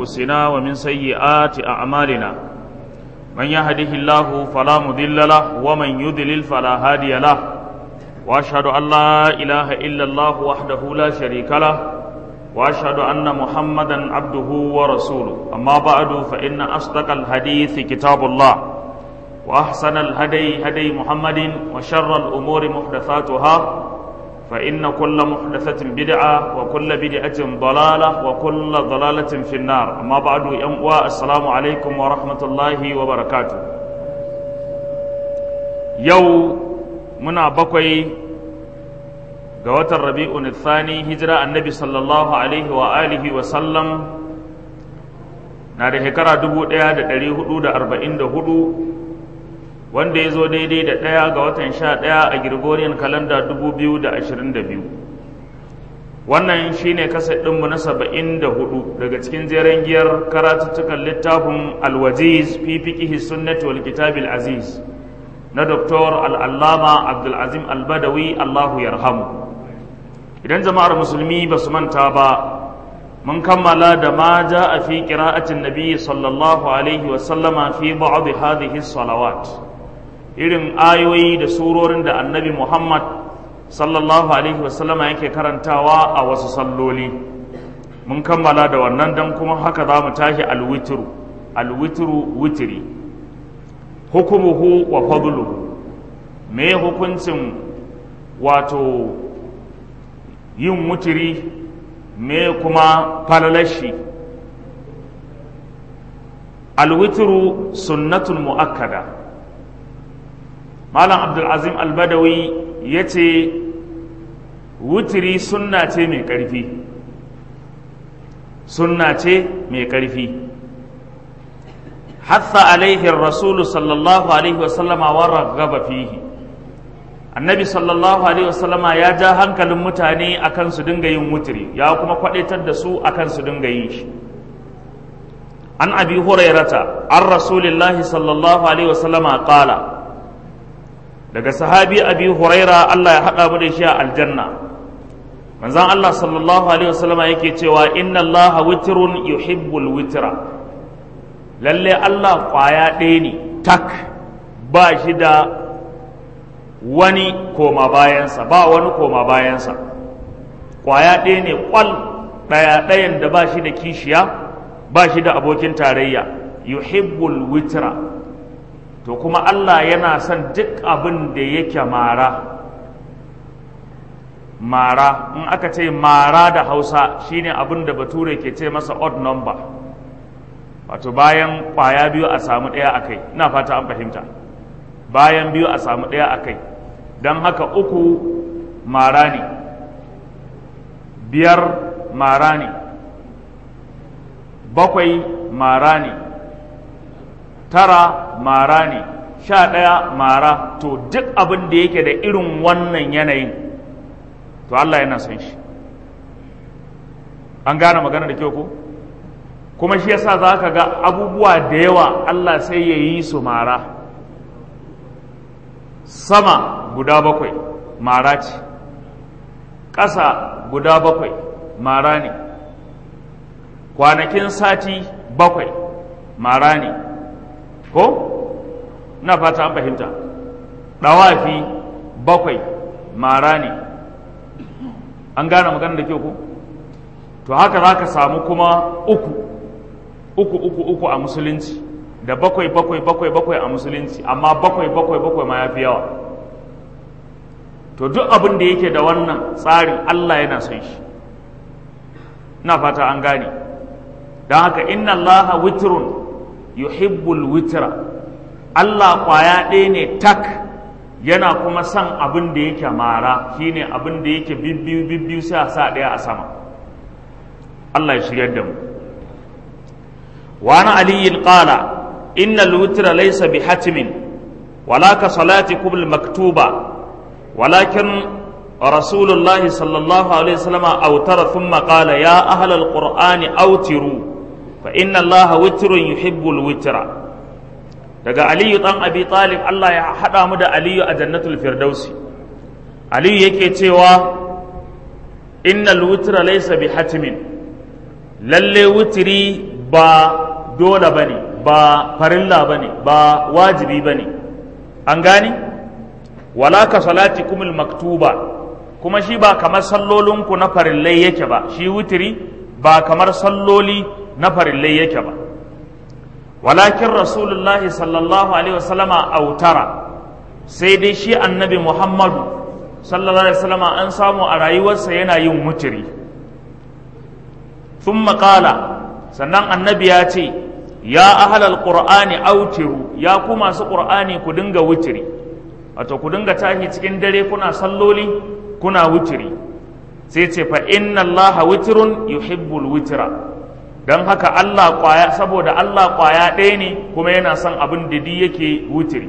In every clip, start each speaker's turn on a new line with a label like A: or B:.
A: أنفسنا ومن سيئات أعمالنا من يهده الله فلا مضل له ومن يضلل فلا هادي له وأشهد أن لا إله إلا الله وحده لا شريك له وأشهد أن محمدا عبده ورسوله أما بعد فإن أصدق الحديث كتاب الله وأحسن الهدي هدي محمد وشر الأمور محدثاتها فإن كل محدثة بدعة وكل بدعة ضلالة وكل ضلالة في النار أما بعد ينقوى السلام عليكم ورحمة الله وبركاته يو منا بقي قوات الربيع الثاني هجرة النبي صلى الله عليه وآله وسلم na da shekara dubu ɗaya da ɗari hudu da arba'in da hudu wanda ya zo daidai da ɗaya ga watan sha ɗaya a Gregorian kalanda dubu biyu da ashirin da biyu wannan shi ne kasa ɗinmu na saba'in da hudu daga cikin jeren giyar karatuttukan littafin alwaziz fi fiƙihi sunnati wal kitabil aziz na doktor al'allama abdulazim albadawi allahu yarhamu idan jama'ar musulmi ba su manta ba mun kammala da ma ja a fi ƙira'atin nabi sallallahu alaihi wasallama fi ba'd hadhihi salawat irin ayoyi da surorin da annabi Muhammad sallallahu Alaihi wasallama yake karantawa a wasu salloli mun kammala da wannan don kuma haka za mu tashi alwitru alwitru witiri hukumuhu wa fadluhu me hukuncin wato yin wutiri me kuma falalashi alwitru sunnatun mu'akkada malam abdulazim albadawi ya ce wutiri sunna ce mai ƙarfi sunna ce mai ƙarfi hatta alaihi rasulu sallallahu alaihi wasallama wa raggaba fihi annabi sallallahu alaihi wasallama ya ja hankalin mutane akan su dinga yin wutiri ya kuma kwadaitar da su akan su dinga yin shi an abi hurairata an rasulillahi sallallahu alaihi wasallama qala daga sahabi abi huraira Allah ya haɗa mu da shi a aljanna manzon Allah sallallahu alaihi wasallam yake cewa inna Allah witrun yuhibbul witra lalle Allah kwaya ɗaya ne tak ba shi da wani koma bayansa ba wani koma bayansa kwaya ɗaya ne kwal ɗaya ɗayan da ba shi da kishiya ba shi da abokin tarayya yuhibbul witra to kuma Allah yana son duk abin da yake mara mara in aka ce mara da hausa shine abin da bature ke ce masa odd number wato bayan kwaya biyu a samu ɗaya a kai ina fata an fahimta bayan biyu a samu ɗaya a kai don haka uku mara ne biyar mara ne bakwai mara ne tara mara ne sha ɗaya mara to duk abin da yake da irin wannan yanayin to Allah yana son shi an gane magana da kyau ko kuma shi yasa za ka ga abubuwa da yawa Allah sai ya yi su mara sama guda bakwai mara ce ƙasa guda bakwai mara ne kwanakin sati bakwai mara ne ko na fata an fahimta ɗawafi bakwai mara ne an gane magana da kyau ko to haka za ka samu kuma uku uku uku uku a musulunci da bakwai bakwai bakwai bakwai a musulunci amma bakwai bakwai bakwai ma ya fi yawa to duk abin da yake da wannan tsarin allah yana son shi na fata an gane don haka inna allaha witrun yuhibbul witra Allah kwaya ɗaya ne tak yana kuma son abin da yake mara shine abin da yake bibbiyu bibbiyu sai a sa ɗaya a sama Allah ya shiryar da mu wani aliyin ƙala innal witra laysa bi hatimin wala ka salati kubul maktuba walakin rasulullahi sallallahu alaihi wasallam autara thumma qala ya ahlal qur'ani autiru fa inna allaha witrun yuhibbul witra daga aliyu dan abi talib Allah ya hada mu da aliyu a jannatul firdausi aliyu yake cewa innal witra laysa bi hatimin lalle wutiri ba dole ba ne ba farilla ba ne ba wajibi ba ne an gane wala ka salati kumul maktuba kuma shi ba kamar sallolinku na farillai yake ba shi wutiri ba kamar salloli na farillai yake ba walakin rasulullahi sallallahu alaihi wasallama autara sai dai shi annabi muhammadu sallallahu alaihi wasallama an samu a rayuwarsa yana yin wutiri sun maƙala sannan annabi ya ce ya ahalal qur'ani autiru ya ku masu qur'ani ku dinga wutiri wato ku dinga tashi cikin dare kuna salloli kuna wutiri sai ce fa inna allaha witrun yuhibbul witra don haka Allah kwaya saboda Allah kwaya ɗaya ne kuma yana son abin da di yake wutiri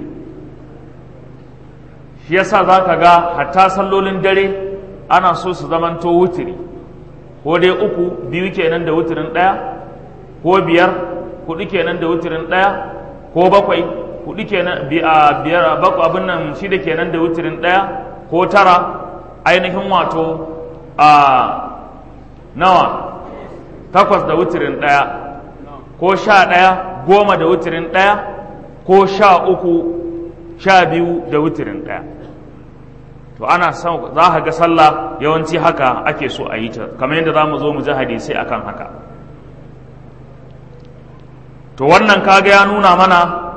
A: shi yasa za ka ga hatta sallolin dare ana so su zamanto wutiri ko dai uku biyu kenan da wutirin ɗaya ko biyar hudu kenan da wutirin ɗaya ko bakwai hudu kenan biyar bakwai abin nan shida kenan da wutirin ɗaya ko tara ainihin wato a nawa takwas da wutirin ɗaya ko sha ɗaya goma da wutirin ɗaya ko sha uku sha biyu da wutirin ɗaya to ana son za ka ga sallah yawanci haka ake so a yi ta kamar yadda za mu zo mu ji hadisai akan haka to wannan kaga ya nuna mana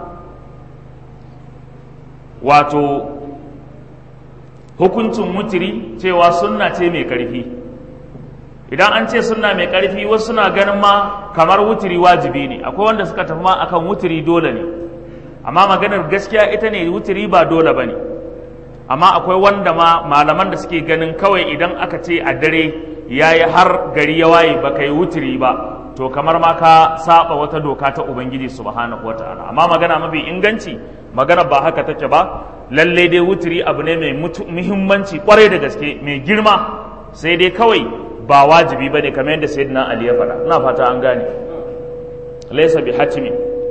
A: wato hukuncin mutiri cewa sunna ce mai ƙarfi idan an ce sunna mai ƙarfi wasu suna ganin ma kamar wutiri wajibi ne akwai wanda suka tafi ma akan wutiri dole ne amma maganar gaskiya ita ne wutiri ba dole ba ne amma akwai wanda ma malaman da suke ganin kawai idan aka ce a dare ya yi har gari ya waye ba ka yi wutiri ba to kamar ma ka saba wata doka ta ubangiji subhanahu wataala amma magana mafi inganci magana ba haka take ba lalle dai wutiri abu ne mai muhimmanci kwarai da gaske mai girma sai dai kawai ba wajibi bane kamar yadda sayyidina ali ya faɗa ina fata an gane laysa bi hatimi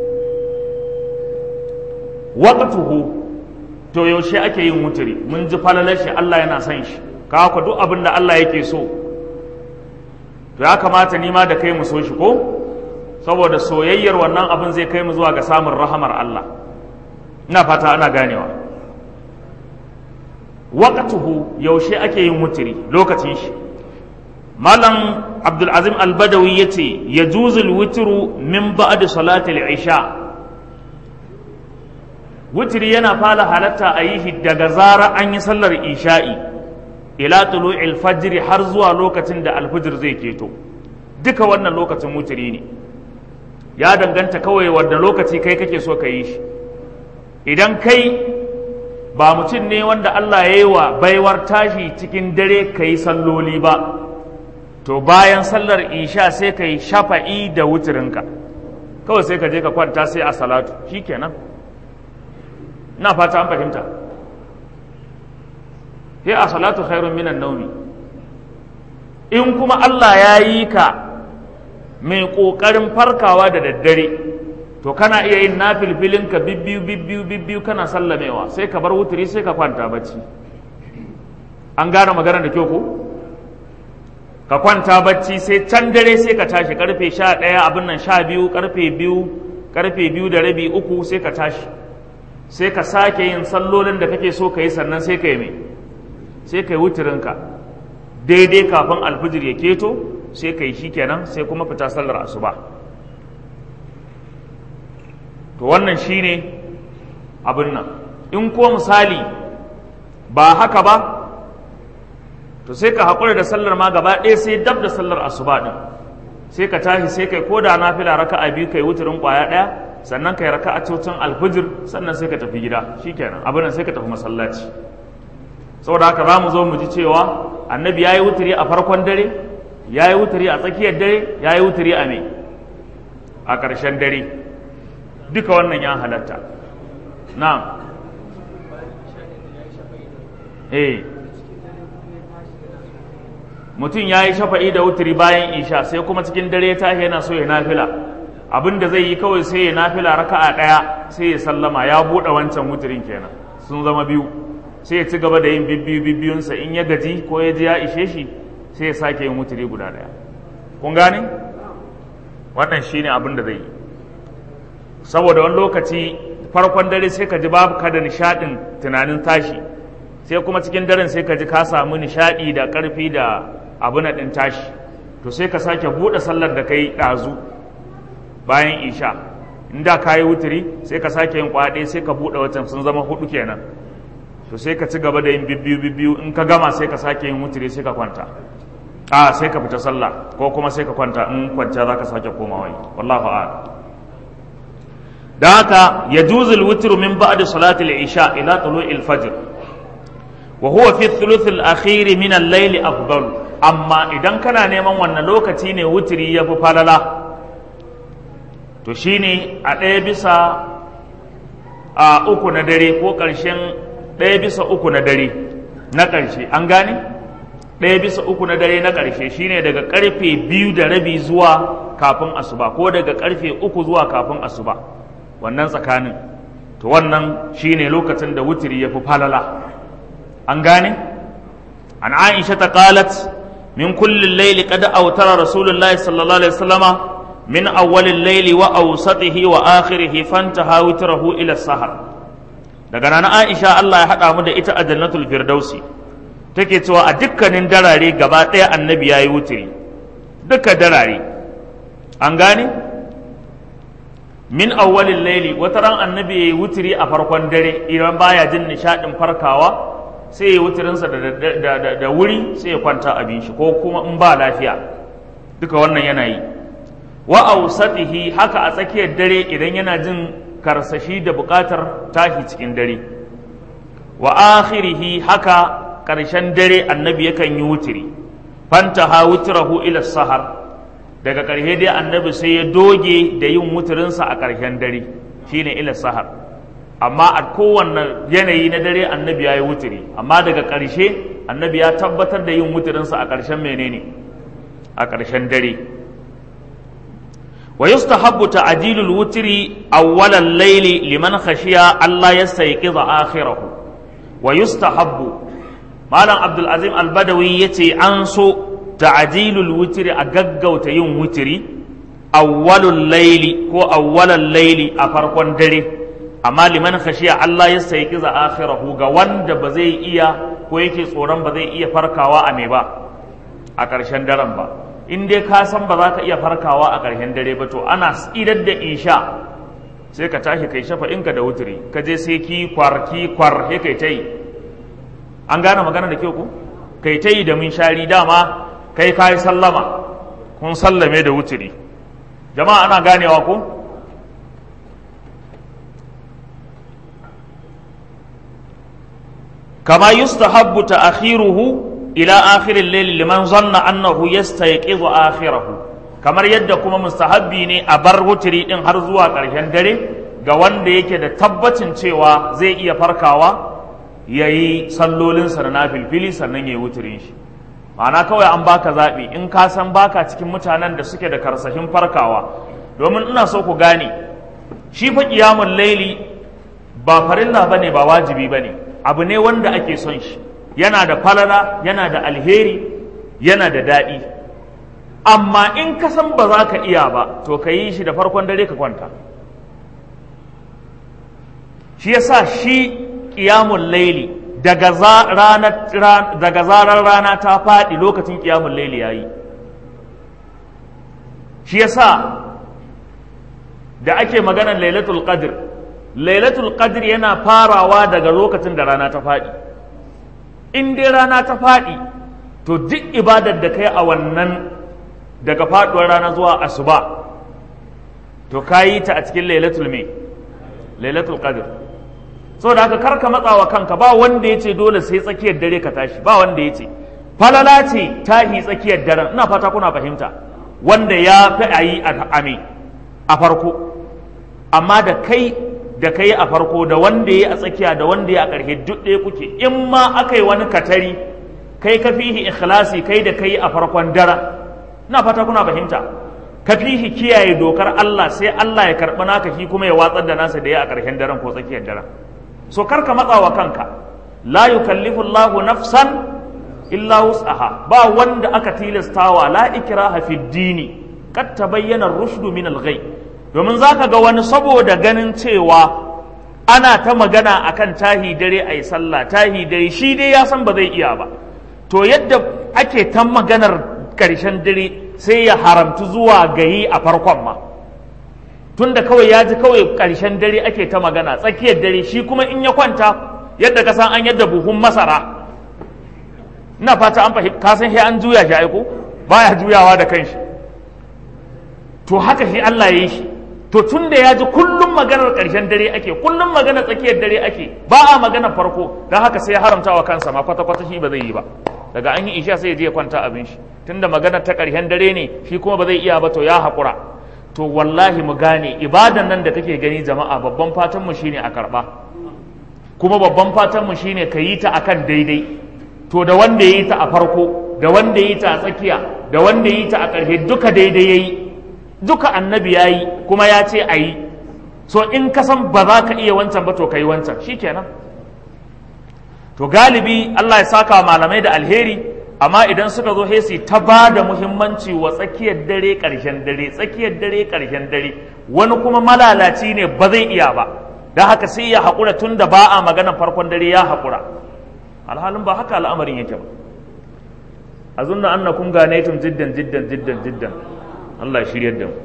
A: waqtuhu to yaushe ake yin wutiri mun ji falalar shi Allah yana son shi ka ku duk abin da Allah yake so to ya kamata ni ma da kai mu so shi ko saboda soyayyar wannan abin zai kai mu zuwa ga samun rahamar Allah ina fata ana ganewa waqtuhu yaushe ake yin wutiri lokacin shi malam abdul azim al-badawi yace yajuzu al-witru min ba'd salati al-isha wutiri yana fara halatta a yi shi daga zara an yi sallar isha'i ila tulu'il fajr har zuwa lokacin da alfijir zai keto duka wannan lokacin wutiri ne ya danganta kawai wanda lokaci kai kake so ka yi shi idan kai ba mutum ne wanda Allah ya yi wa baiwar tashi cikin dare ka yi salloli ba to bayan sallar isha sai ka yi shafa'i da wutirinka kawai sai ka je ka kwanta sai a salatu shikenan na fata an fahimta sai a salatu khairun minan naumi in kuma Allah ya yi ka mai ƙoƙarin farkawa da daddare to kana iya yin nafilfilinka bibbiyu bibbiyu bibbiyu kana sallamewa sai ka bar wuturi sai ka kwanta bacci an gane magana da kyau ko ka kwanta bacci sai can dare sai ka tashi karfe sha ɗaya abin nan sha biyu karfe biyu karfe biyu da rabi uku sai ka tashi sai ka sake yin sallolin da kake so ka yi sannan sai ka yi mai sai ka yi wuturinka daidai kafin alfijir ya keto sai ka yi shi kenan sai kuma fita sallar asuba to wannan shine abin nan in ko misali ba haka ba to sai ka haƙura da sallar ma gaba ɗaya sai dab da sallar asuba ɗin sai ka tashi sai kai ko da nafila raka'a biyu kai wuturin ƙwaya ɗaya sannan kai raka'a cocin alfijir sannan sai ka tafi gida shikenan abin nan sai ka tafi masallaci saboda haka za mu zo mu ji cewa annabi ya yi wuturi a farkon dare ya yi wuturi a tsakiyar dare ya yi wuturi a me a ƙarshen dare duka wannan ya halatta na'am eh mutum ya yi shafa'i da wuturi bayan isha sai kuma cikin dare ya tashi yana so ya nafila abin da zai yi kawai sai ya nafila raka'a ɗaya sai ya sallama ya buɗe wancan wuturin kenan sun zama biyu sai ya ci gaba da yin bibbiyu bibbiyunsa in ya gaji ko ya ji ya ishe shi sai ya sake yin wuturi guda ɗaya kun gane wannan shine abin da zai yi saboda wani lokaci farkon dare sai ka ji babu ka da nishadin tunanin tashi sai kuma cikin daren sai ka ji ka samu nishadi da karfi da abu na ɗin tashi to sai ka sake buɗe sallar da ka yi ɗazu bayan isha inda ka yi wuturi sai ka sake yin kwaɗe sai ka buɗe watan sun zama hudu kenan to sai ka ci gaba da yin bibbiyu bibbiyu in ka gama sai ka sake yin wuturi sai ka kwanta a sai ka fita sallah ko kuma sai ka kwanta in kwanta za ka sake komawa yi wallahu a'lam da haka ya juzul witru min ba'di salati al-isha ila tulu'il fajr wa huwa fi thuluth al-akhir min al-layl afdal amma idan kana neman wannan lokaci ne wutri yafi falala to shine a ɗaya bisa a uku na dare ko ƙarshen ɗaya bisa uku na dare na ƙarshe an gane ɗaya bisa uku na dare na ƙarshe shine daga ƙarfe biyu da rabi zuwa kafin asuba ko daga ƙarfe uku zuwa kafin asuba wannan tsakanin to wannan shine lokacin da wutiri ya fi falala an gane an aisha ta qalat min kullin laili qad awtara rasulullahi sallallahu alaihi wasallama min awwalil laili wa awsatihi wa akhirihi fantaha witrahu ila sahar daga nan aisha Allah ya hada mu da ita a jannatul firdausi take cewa a dukkanin darare gaba ɗaya annabi yayi wutiri duka darare an gane min awwalin laili wata ran annabi ya yi wutiri a farkon dare idan baya jin nishadin farkawa sai ya wutirinsa da, wuri sai ya kwanta abin shi ko kuma in ba lafiya duka wannan yana yi wa ausatihi haka a tsakiyar dare idan yana jin karsashi da buƙatar tashi cikin dare wa akhirihi haka ƙarshen dare annabi yakan yi wutiri fantaha wutrahu ila sahar daga ƙarshe dai annabi sai ya doge da yin wuturinsa a ƙarshen dare shine ila sahar amma a kowanne yanayi na dare annabi ya yi wuturi amma daga ƙarshe annabi ya tabbatar da yin wuturinsa a ƙarshen menene a ƙarshen dare wa yustahabbu ta'dilul wutri awwalal layli liman khashiya Allah yastayqiza akhirahu wa yustahabbu malam abdul azim al-badawi yace an so ta'dilul wutri a gaggauta yin wutri awwalul layli ko awwalal layli a farkon dare amma liman khashiya Allah ya sayi kiza akhirahu ga wanda ba zai iya ko yake tsoron ba zai iya farkawa a me ba a ƙarshen daren ba in dai ka san ba za ka iya farkawa a ƙarshen dare ba to ana idar da isha sai ka tashi kai shafa inka da wuturi ka je sai ki kwar ki kwar he kai ta yi an gane magana da kyau ku kai ta yi da mun shari dama kai ka yi sallama kun sallame da wuturi jama'a ana ganewa ku كما يستحب تأخيره إلى آخر الليل لمن ظن أنه يستيقظ آخره kamar yadda kuma mustahabbi ne a bar wutiri din har zuwa ƙarshen dare ga wanda yake da tabbacin cewa zai iya farkawa ya yi sallolinsa na nafilfili sannan ya yi wutirin shi ma'ana kawai an baka zaɓi in ka san baka cikin mutanen da suke da karsahin farkawa domin ina so ku gane shi fa ƙiyamun laili ba farilla bane ba wajibi bane abu ne wanda ake son shi yana da falala yana da alheri yana da daɗi amma in ka san ba za ka iya ba to ka yi shi da farkon dare ka kwanta shi yasa shi ƙiyamun laili daga zarar rana ta faɗi lokacin ƙiyamun laili ya yi shi yasa da ake maganar lailatul qadr lailatul qadr yana farawa daga lokacin da rana ta faɗi in dai rana ta faɗi to duk ibadar da kai a wannan daga faɗuwar rana zuwa asuba to ka yi ta a cikin lailatul me lailatul qadr saboda haka kar ka matsa wa kanka ba wanda ya ce dole sai tsakiyar dare ka tashi ba wanda ya ce falala ce tahi tsakiyar daren ina fata kuna fahimta wanda ya fi a yi a farko amma da kai da kai a farko da wanda ya a tsakiya da wanda ya a ƙarshe duk ɗaya kuke in ma aka yi wani katari kai ka fihi ikhlasi kai da kai a farkon dara ina fata kuna fahimta ka fihi kiyaye dokar Allah sai Allah ya karɓi naka shi kuma ya watsar da nasa da ya a ƙarshen daren ko tsakiyar daren so kar ka matsa wa kanka la yukallifu Allahu nafsan illa wus'aha ba wanda aka tilastawa la ikraha fi dini qad tabayyana ar-rushdu min al-ghay domin zaka ga wani saboda ganin cewa ana ta magana akan tahi dare ayi sallah tahi dare shi dai ya san ba zai iya ba to yadda ake ta maganar ƙarshen dare sai ya haramtu zuwa gayi a farkon ma tunda kawai ya ji kawai ƙarshen dare ake ta magana tsakiyar dare shi kuma in ya kwanta yadda ka san an yadda buhun masara ina fata an fahimta ka san sai an juya shi aiko baya juyawa da kanshi to haka shi Allah ya yi shi to tunda ya ji kullum maganar ƙarshen dare ake kullum maganar tsakiyar dare ake ba a maganar farko don haka sai ya haramta wa kansa ma kwata-kwata shi ba zai yi ba daga an yi isha sai ya je ya kwanta abin shi tunda maganar ta ƙarshen dare ne shi kuma ba zai iya ba to ya haƙura to wallahi mu gane ibadan nan da kake gani jama'a babban fatan mu shine a karɓa kuma babban fatan mu shine ka yi ta akan daidai to da wanda ya yi ta a farko da wanda ya yi ta a tsakiya da wanda ya yi ta a ƙarshe duka daidai ya yi duka annabi ya yi kuma ya ce a yi so in ka san ba za ka iya wancan ba to ka yi wancan shi kenan to galibi Allah ya saka malamai da alheri amma idan suka zo hesi ta ba da muhimmanci wa tsakiyar dare ƙarshen dare tsakiyar dare ƙarshen dare wani kuma malalaci ne ba zai iya ba don haka sai ya haƙura tun da ba a magana farkon dare ya haƙura alhalin ba haka al'amarin yake ba a zunna annakum ganaitum jiddan jiddan jiddan jiddan Allah ya shiryar da mu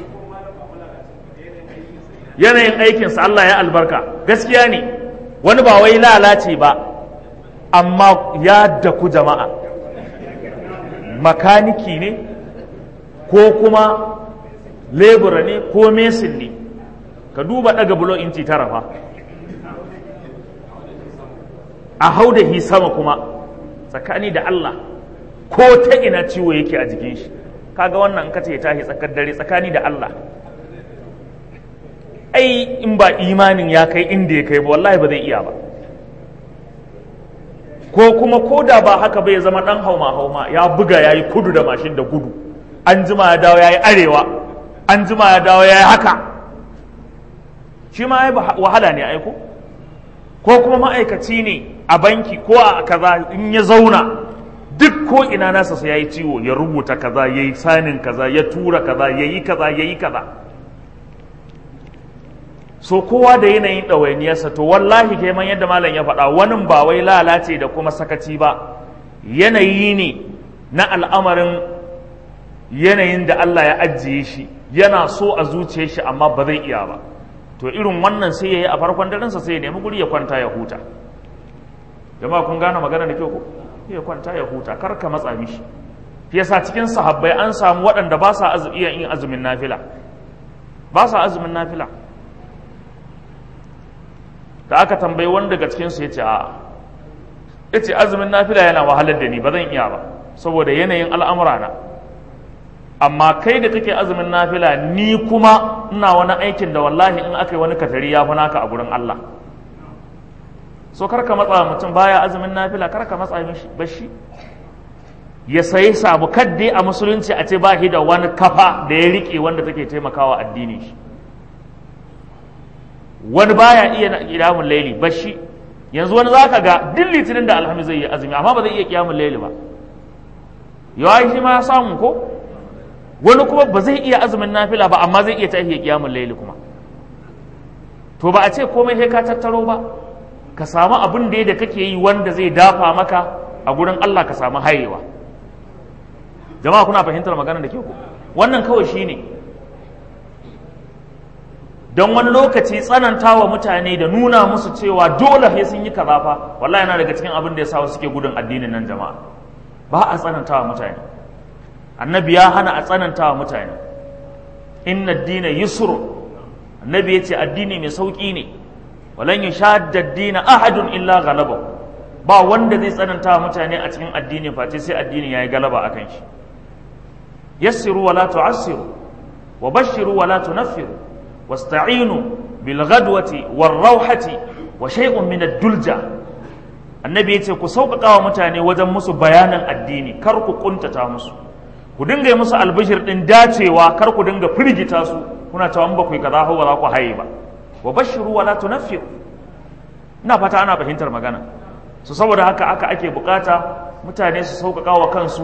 A: yanayin aikinsa Allah ya albarka gaskiya ne wani ba wai lalace ba amma ya daku jama'a makaniki ne ko kuma lebura ne ko mesin ne ka duba daga bulo inci tara fa a hau da hi sama kuma tsakani da Allah ko ta ina ciwo yake a jikin shi kaga wannan ka ce tashi tsakar dare tsakani da Allah ai in ba imanin ya kai inda ya kai ba wallahi ba zai iya ba ko kuma ko da ba haka bai zama dan hauma hauma ya buga yayi kudu da mashin da gudu an jima ya dawo yayi arewa an jima ya dawo yayi haka shi ma ai wahala ne aiko ko kuma ma'aikaci ne a banki ko a kaza in ya zauna duk ko ina nasa sai yayi ciwo ya rubuta kaza yayi sanin kaza ya tura kaza yayi kaza yayi kaza so kowa da yanayin ɗawainiyarsa to wallahi kai man yadda malam ya faɗa wani ba wai lalace da kuma sakaci ba yanayi ne na al'amarin yanayin da Allah ya ajiye shi yana so a zuciyar shi amma ba zai iya ba to irin wannan sai ya yi a farkon darensa sai ya nemi guri ya kwanta ya huta jama'a kun gane magana da kyau ko ya kwanta ya huta kar ka matsa mishi yasa cikin sahabbai an samu waɗanda ba sa iya yin azumin nafila ba sa azumin nafila da aka tambayi wani daga cikinsu ya ce a ya ce azumin nafila yana wahalar da ni ba zan iya ba saboda yanayin al'amura na amma kai da kake azumin nafila ni kuma ina wani aikin da wallahi in aka yi wani katari ya fi naka a gurin Allah so karka matsa mutum baya azumin nafila karka matsa mishi bashi ya sayi sabu kadde a musulunci a ce ba shi da wani kafa da ya riƙe wanda take taimakawa addini shi wani baya iya kiyamun laili bashi yanzu wani zaka ga duk litinin da alhamis zai yi azumi amma ba zai iya kiyamun laili ba yawa shi ma ya samu ko wani kuma ba zai iya azumin nafila ba amma zai iya tashi ya kiyamun laili kuma to ba a ce komai sai ka tattaro ba ka samu abin da da kake yi wanda zai dafa maka a gurin Allah ka samu hayewa jama'a kuna fahimtar magana da ke ku wannan kawai shine ne don wani lokaci tsananta wa mutane da nuna musu cewa dole sai sun yi kaza fa wallahi yana daga cikin abin da ya sa suke gudun addinin nan jama'a ba a tsananta wa mutane annabi ya hana a tsananta wa mutane inna ad-dina yusr annabi yace addini mai sauki ne walan yushadda ad-dina ahadun illa ghalaba ba wanda zai tsananta wa mutane a cikin addini face sai addini yayi galaba akan shi yassiru wala tu'assiru wa bashiru wala tunaffiru واستعينوا بالغدوة والروحة وشيء من الدلجة annabi ya ce ku sauƙaƙa wa mutane wajen musu bayanan addini kar ku ƙuntata musu ku dinga musu albishir ɗin dacewa kar ku dinga firgita su kuna cewa ba ku yi kaza ba za ku haye ba wa bashiru wala tunaffiru ina fata ana fahimtar magana su saboda haka aka ake bukata mutane su sauƙaƙa wa kansu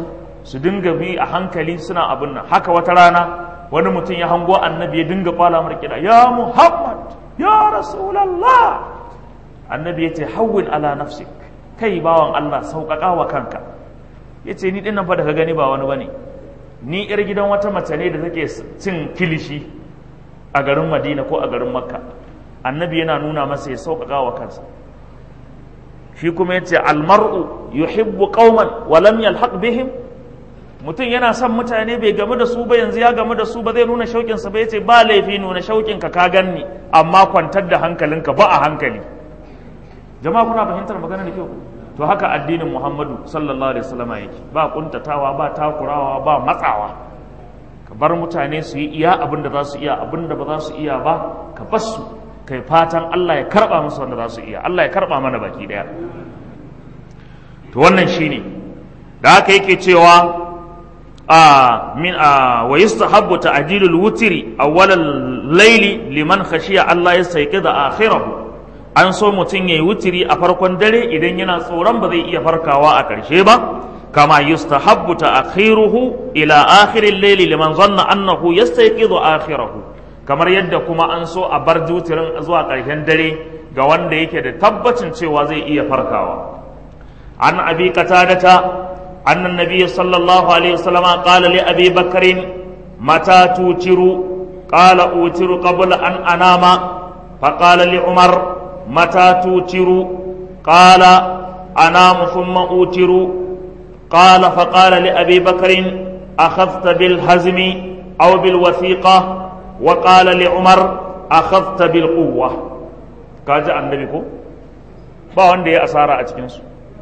A: su dinga bi a hankali suna abin nan haka wata rana wani mutum ya hango annabi ya dinga kwala mar kiɗa ya muhammad ya rasulallah annabi ya ce hawwin ala nafsik kai bawan allah sauƙaƙa wa kanka ya ce ni ɗin nan fa da ka gani ba wani bane ni yar gidan wata mace ne da take cin kilishi a garin madina ko a garin makka annabi yana nuna masa ya sauƙaƙa wa kansa shi kuma yace almar'u yuhibbu qauman wa lam yalhaq bihim mutum yana son mutane bai gamu da su ba yanzu ya gamu da su ba zai nuna shauƙin sa ba yace ba laifi nuna shauƙin ka ka ganni amma kwantar da hankalinka ba a hankali jama'a kuna fahimtar magana da kyau to haka addinin Muhammadu sallallahu alaihi wasallam yake ba kuntatawa ba takurawa ba matsawa ka bar mutane su yi iya abin da za su iya abin da ba za su iya ba ka bar su kai fatan Allah ya karba musu wanda za su iya Allah ya karba mana baki daya to wannan shine da haka yake cewa a min a wa yustahabbu ta'jilul wutri awwalal layli liman khashiya Allah yastayqiza akhirahu an so mutum yayi wutiri a farkon dare idan yana tsoron ba zai iya farkawa a ƙarshe ba kama yustahabbu ta'khiruhu ila akhiril layli liman zanna annahu yastayqizu akhirahu kamar yadda kuma an so a bar jutirin zuwa ƙarshen dare ga wanda yake da tabbacin cewa zai iya farkawa an abi qatadata anna nabiy sallallahu alaihi wasallam qala li abi bakrin mata tutiru qala utiru qabla an anama فقال لعمر متى توتر قال أنام ثم أوتر قال فقال لأبي بكر أخذت بالهزم أو بالوثيقة وقال لعمر أخذت بالقوة كاجا النبي كو ba wanda ya asara a cikinsu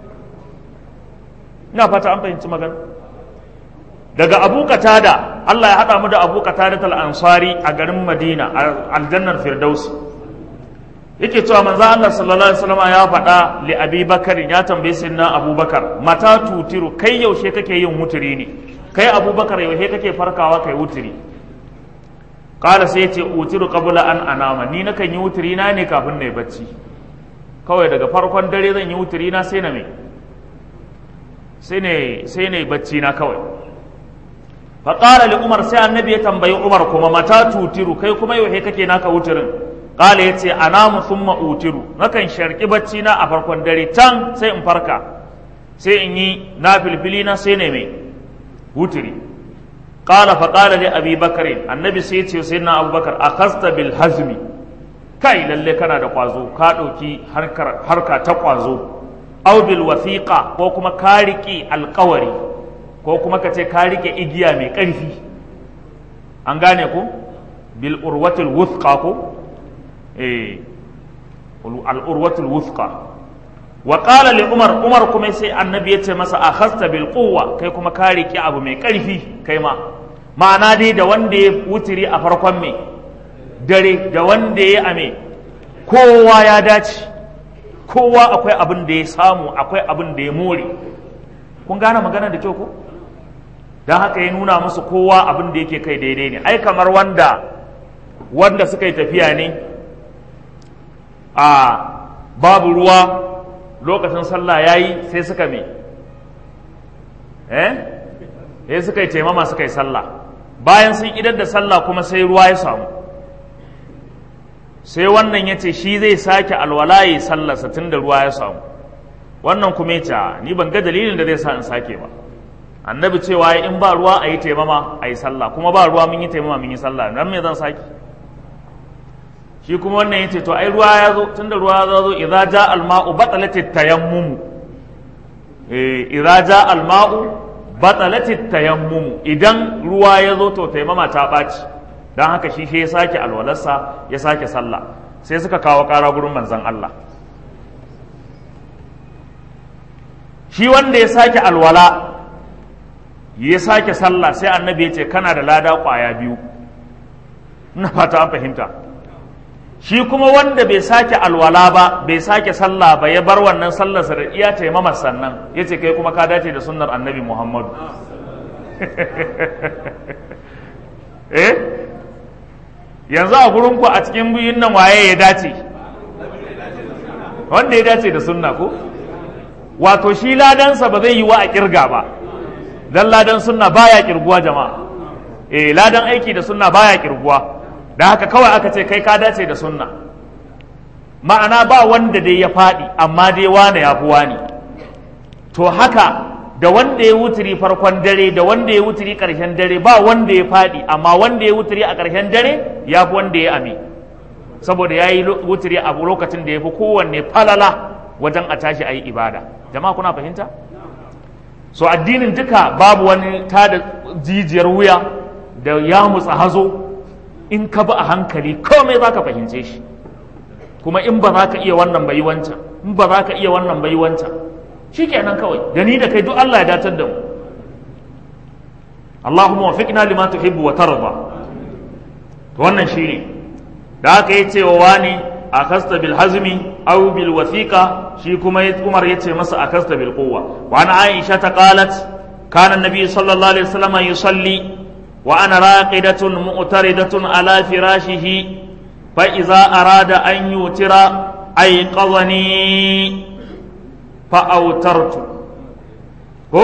A: ina fata an fahimci magana daga abu katada Allah ya haɗa mu da abu katada ansari a garin madina a aljannar firdausi yake cewa manzo Allah sallallahu alaihi wasallam ya faɗa li Abi Bakar ya tambaye sayyidina Abubakar mata tutiru kai yaushe kake yin wuturi ne kai Abubakar yaushe kake farkawa kai wuturi kala sai yace utiru qabla an anama ni nakan yi wuturi na ne kafin na yi bacci kawai daga farkon dare zan yi wuturi na sai na me sai ne sai ne bacci na kawai fa qala li Umar sai annabi ya tambayi Umar kuma mata tutiru kai kuma yaushe kake naka wuturin Kala ya ce anamu thumma utiru nakan sharki bacci na a farkon dare can sai in farka sai in yi na filfili na sai ne mai wutiri Kala fa kala li abi bakarin annabi sai ce sai na abubakar akhasta bil hazmi kai lalle kana da kwazo ka ɗauki harka ta kwazo aw bil wasiqa ko kuma ka riƙe alƙawari ko kuma ka ce ka riƙe igiya mai ƙarfi an gane ko bil urwatil wuthqa ko al'urwatul wufqa wa qala li umar umar kuma sai annabi ya ce masa akhasta bil quwwa kai kuma ka riki abu mai karfi kai ma ma'ana dai da wanda ya wutiri a farkon me dare da wanda ya ame kowa ya dace kowa akwai abin da ya samu akwai abin da ya more kun gane magana da kyau ko don haka ya nuna musu kowa abin da yake kai daidai ne ai kamar wanda wanda suka yi tafiya ne a babu ruwa lokacin sallah ya yi sai suka me eh sai suka yi taimama suka yi sallah bayan sun idar da sallah kuma sai ruwa ya samu sai wannan ya ce shi zai sake alwala ya sallarsa tun da ruwa ya samu wannan kuma ya ce ni ban ga dalilin da zai sa in sake ba annabi cewa in ba ruwa a yi taimama a yi sallah kuma ba ruwa mun yi taimama mun yi sallah nan me zan sake shi kuma wannan yace to ai ruwa ya zo tunda ruwa ya zo idza ja al ma'u batalatit tayammum eh idza ja al ma'u batalatit tayammum idan ruwa ya zo to taimama ta baci dan haka shi sai ya sake alwalarsa ya sake sallah sai suka kawo ƙara gurin manzon Allah shi wanda ya sake alwala ya sake sallah sai annabi ya ce kana da lada ƙwaya biyu ina fata an fahimta shi kuma wanda bai sake alwala ba bai sake sallah ba ya bar wannan sallarsa da iya taimamar sannan ya ce kai kuma ka dace da sunnar annabi muhammadu eh yanzu a gurinku a cikin biyun nan waye ya dace wanda ya dace da sunna ko wato shi ladansa ba zai yi wa a kirga ba dan ladan sunna baya kirguwa jama'a eh ladan aiki da sunna baya kirguwa da haka kawai aka ce kai ka dace da sunna ma'ana ba wanda dai ya faɗi amma dai wane ya fi wani to haka da wanda ya wuturi farkon dare da wanda ya wuturi ƙarshen dare ba wanda ya faɗi amma wanda ya wuturi a ƙarshen dare ya fi wanda ya ame saboda ya yi wuturi a lokacin da ya fi kowanne falala wajen a tashi a yi ibada jama'a kuna fahimta so addinin duka babu wani tada jijiyar wuya da ya mutsa hazo in ka bi a hankali komai za ka fahimce shi kuma in ba za ka iya wannan bai wancan in ba za ka iya wannan bai wancan shi kenan kawai da ni da kai duk Allah ya datar da mu Allahumma wafiqna lima tuhibbu wa tarda to wannan shine da aka yi cewa wani akasta bil hazmi aw bil wathiqa shi kuma Umar yace masa akasta bil quwwa wa ana Aisha ta qalat kana an-nabi sallallahu alaihi wasallam yusalli wa ana raqidatun mu'taridatun ala firashihi fa idza arada an yutira ayqadhani fa autartu ko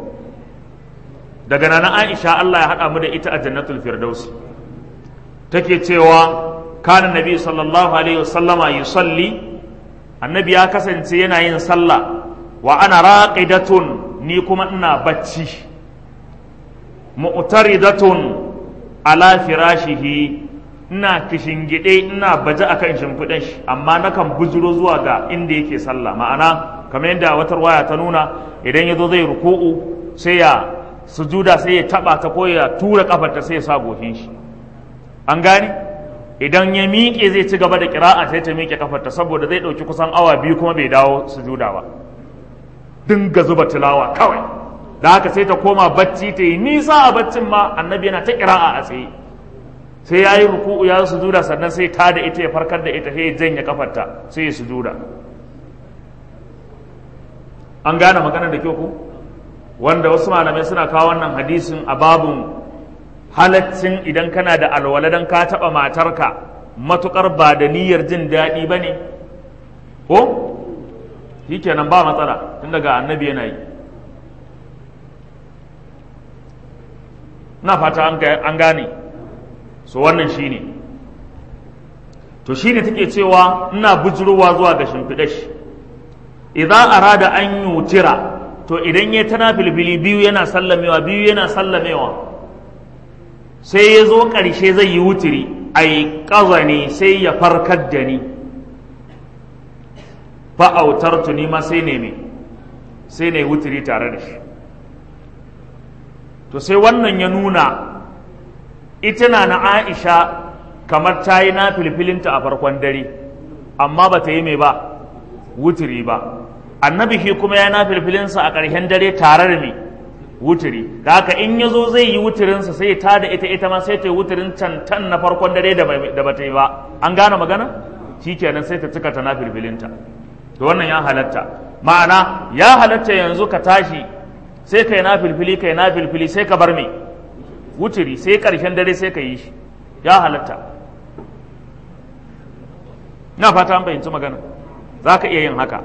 A: daga nan Aisha Allah ya hada mu da ita a jannatul firdausi take cewa kana nabi sallallahu alaihi wasallama yusalli annabi ya kasance yana yin sallah wa ana raqidatun ni kuma ina bacci mu'taridatun ala firashihi ina kishingide ina baje akan shimfiɗan shi amma nakan bujuro zuwa ga inda yake sallah ma'ana kamar yadda wata waya ta nuna idan ya zo zai ruku'u sai ya sujuda sai ya taba ta ko ya tura kafarta sai ya sa goshin shi an gane idan ya miƙe zai ci gaba da kira'a sai ta miƙe kafarta saboda zai ɗauki kusan awa biyu kuma bai dawo sujuda ba dinga zuba tilawa kawai da haka sai ta koma bacci ta yi nisa a baccin ma annabi yana ta kira'a a tsaye sai ya yi ruku'u ya sujuda sannan sai ta da ita ya farkar da ita sai ya janye kafarta sai ya sujuda an gane magana da kyau ku wanda wasu malamai suna kawo wannan hadisin a babun halaccin idan kana da alwala dan ka taɓa matarka matukar ba da niyyar jin daɗi ba ne ko shi kenan ba matsala tun daga annabi yana yi na fata an gane so wannan shi ne to shi ne take cewa ina bujurowa zuwa ga shimfiɗa shi idan arada an yutira to idan ya tana filfili biyu yana sallamewa biyu yana sallamewa sai ya zo ƙarshe zai yi wutiri ai ƙaza sai ya farkar da ni fa'autar tuni ma sai ne sai ne wutiri tare da shi to sai wannan ya nuna ita na na aisha kamar ta yi na filfilinta a farkon dare amma ba ta yi mai ba wutiri ba annabi shi kuma ya na filfilinsa a ƙarshen dare tare da mai wutiri da haka in ya zo zai yi wutirinsa sai ya tada ita ita ma sai ta yi wutirin cantan na farkon dare da ba ta yi ba an gane magana shi kenan sai ta cika ta na filfilinta to wannan ya halatta ma'ana ya halatta yanzu ka tashi sai kai na filfili kai na filfili sai ka bar me wutiri sai ƙarshen dare sai ka yi shi ya halatta na fata an fahimci magana za ka iya yin haka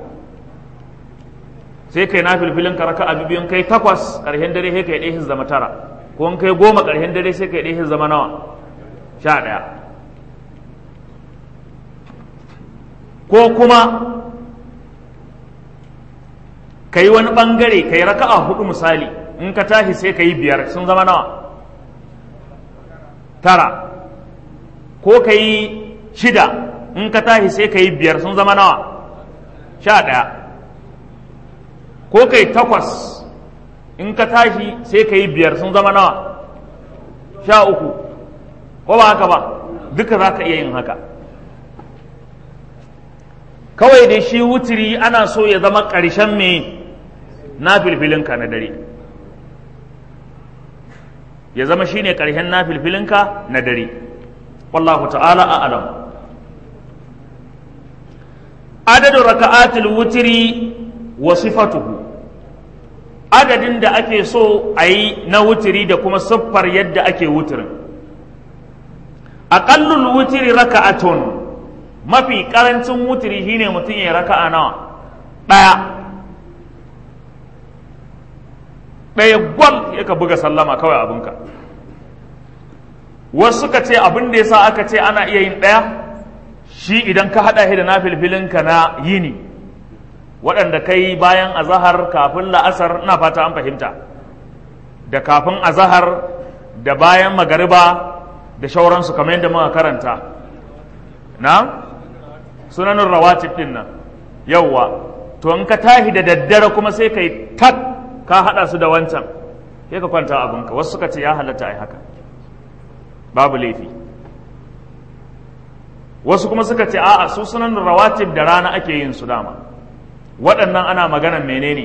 A: sai kai na filfilin ka raka abu biyun kai takwas ƙarshen dare sai kai ɗaya zama tara ko in kai goma ƙarshen dare sai kai ɗaya zama nawa sha ɗaya ko kuma ka yi wani ɓangare ka yi raka'a hudu misali in ka tashi sai ka yi biyar sun zama nawa tara ko ka yi shida in ka tashi sai ka yi biyar sun zama nawa sha ɗaya ko ka yi takwas in ka tashi sai ka yi biyar sun zama nawa sha uku ko ba haka ba duka za ka iya yin haka kawai da shi wutiri ana so ya zama ƙarshen me na filfilinka na dare ya zama shi ne ƙarshen na filfilinka na dare wallahu ta'ala a alam adadin raka'atul wutiri wa sifatuhu adadin da ake so a yi na wutiri da kuma siffar yadda ake wutirin aƙallul wutiri raka'atun mafi ƙarancin wutiri shine mutum ya raka'a nawa ɗaya ɗaya gwal ya ka buga sallama kawai abinka wasu suka ce abin da yasa aka ce ana iya yin ɗaya shi idan ka haɗa shi da na filfilinka na yini waɗanda kai bayan azahar kafin la'asar ina fata an fahimta da kafin azahar da bayan magariba da shauransu kamar yadda muka karanta na sunanin rawatib din nan yauwa to in ka tahi da daddare kuma sai ka yi tak ka haɗa su da wancan sai ka kwanta abinka wasu suka ce ya halatta a haka babu laifi wasu kuma suka ce a'a su sunan rawatib da rana ake yin su dama waɗannan ana maganan menene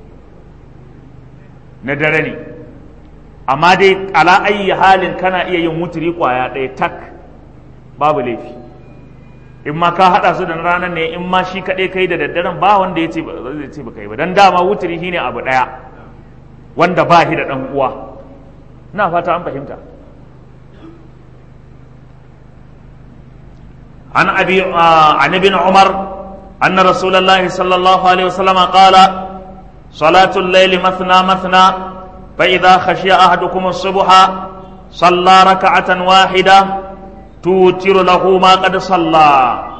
A: na dare ne amma dai ala ayi halin kana iya yin wuturi kwaya ɗaya tak babu laifi in ma ka haɗa su da ranar ne in ma shi kaɗai kai da daddaren ba wanda ya ce zai ce ba kai ba dan dama wuturi shine abu ɗaya wanda ba shi da ɗan uwa na fata an fahimta عن أبي آه عن ابن عمر أن رسول الله صلى الله عليه وسلم قال صلاة الليل مثنى مثنى فإذا خشي أحدكم الصبح صلى ركعة واحدة توتر له ما قد صلى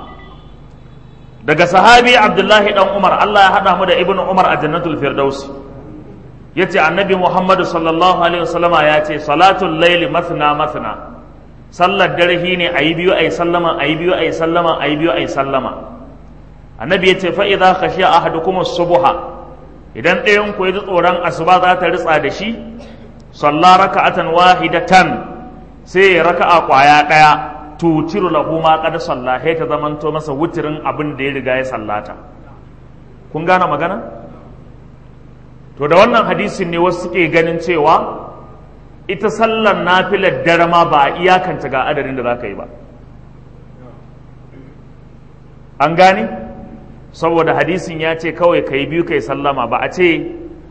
A: daga sahabi Abdullahi dan Umar Allah ya hada mu da Ibn Umar a Jannatul Firdaus yace Annabi Muhammad sallallahu alaihi wasallama ya ce salatul layli mathna mathna sallar dare shi ne a yi biyu a yi sallama a yi biyu a yi sallama a yi biyu a yi sallama annabi ya ce fa'iza ka shi a hadu kuma subuha idan ɗayan ku yi tsoron asuba za ta ritsa da shi salla raka'atan wahidatan sai ya raka'a kwaya ɗaya tutiru lahu ma qad salla ta zamanto masa wutirin abin da ya riga ya sallata kun gane magana to da wannan hadisin ne wasu suke ganin cewa ita sallar nafilar dare ma ba a iyakanta ga adadin da za ka yi ba an gani saboda hadisin ya ce kawai ka yi biyu ka yi sallama ba a ce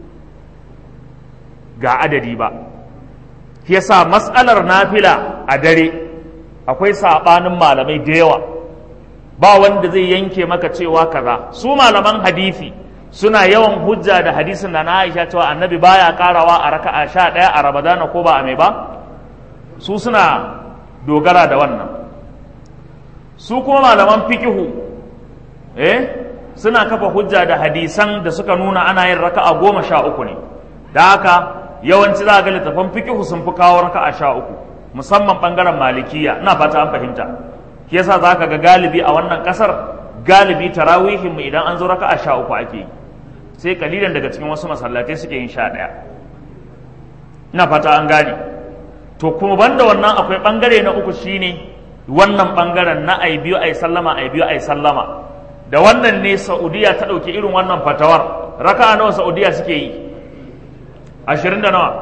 A: ga adadi ba yasa matsalar nafila a dare akwai saɓanin malamai da yawa ba wanda zai yanke maka cewa kaza su malaman hadisi suna yawan hujja da hadisin da na Aisha cewa annabi baya karawa a raka'a sha ɗaya a Ramadana ko ba a mai ba su suna dogara da wannan su kuma malaman fikihu eh suna kafa hujja da hadisan da suka nuna ana yin raka'a goma sha uku ne da haka yawanci za ga littafan fikihu sun fi kawo raka'a sha uku musamman bangaren malikiya ina fata an fahimta shi yasa za ka ga galibi a wannan kasar galibi tarawihin mu idan an zo raka'a sha uku ake yi sai kalilan daga cikin wasu masallatai suke yin sha ɗaya ina fata an gane to kuma banda wannan akwai bangare na uku shine wannan bangaren na ai biyu ai sallama ai biyu ai sallama da wannan ne saudiya ta ɗauki irin wannan fatawar raka'a nawa saudiya suke yi ashirin da nawa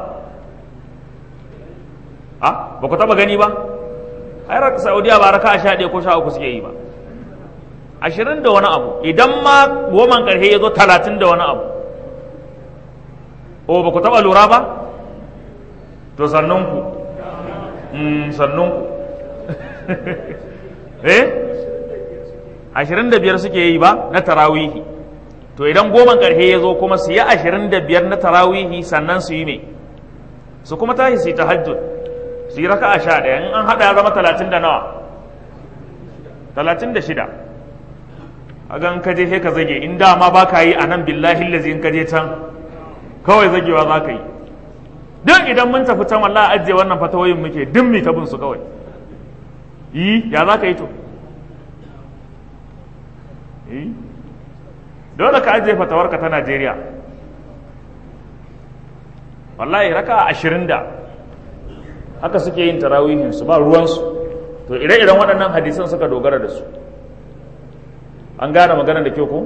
A: a ba ku taba gani ba ai saudiya ba raka'a sha ɗaya ko sha uku suke yi ba ashirin da wani abu idan ma goman ƙarshe ya zo talatin da wani abu o ba ku taɓa lura ba to sannunku sannunku eh ashirin da biyar suke yi ba na tarawihi to idan goman ƙarshe ya zo kuma su yi ashirin da biyar na tarawihi sannan su yi me su kuma tashi su yi tahajjud su yi raka a sha ɗaya in an haɗa ya zama talatin da nawa talatin da shida a gan ka je ka zage in dama ba ka yi a nan billahi lazi in ka je can kawai zagewa za ka yi duk idan mun tafi can wallahi ajiye wannan fatawoyin muke duk mi tabin su kawai yi ya za ka yi to yi dole ka ajiye fatawarka ta Najeriya wallahi raka ashirin da haka suke yin tarawihin su ba ruwansu to ire-iren waɗannan hadisan suka dogara da su an gane magana da kyau ko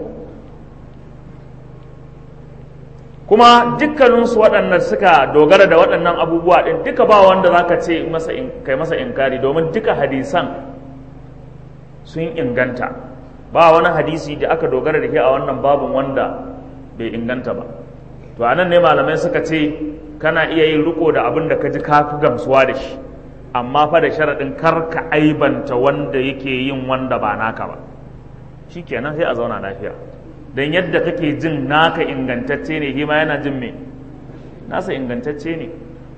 A: kuma dukkaninsu waɗannan suka dogara da waɗannan abubuwa ɗin duka ba wanda za ka ce kai masa inkari domin duka hadisan sun inganta ba wani hadisi da aka dogara da ke a wannan babin wanda bai inganta ba to anan ne malamai suka ce kana iya yin riko da abin da ka ji ka fi gamsuwa da shi amma fa da sharaɗin kar ka aibanta wanda yake yin wanda ba naka ba shi kenan sai a zauna lafiya don yadda kake jin naka ingantacce ne hima yana jin me nasa ingantacce ne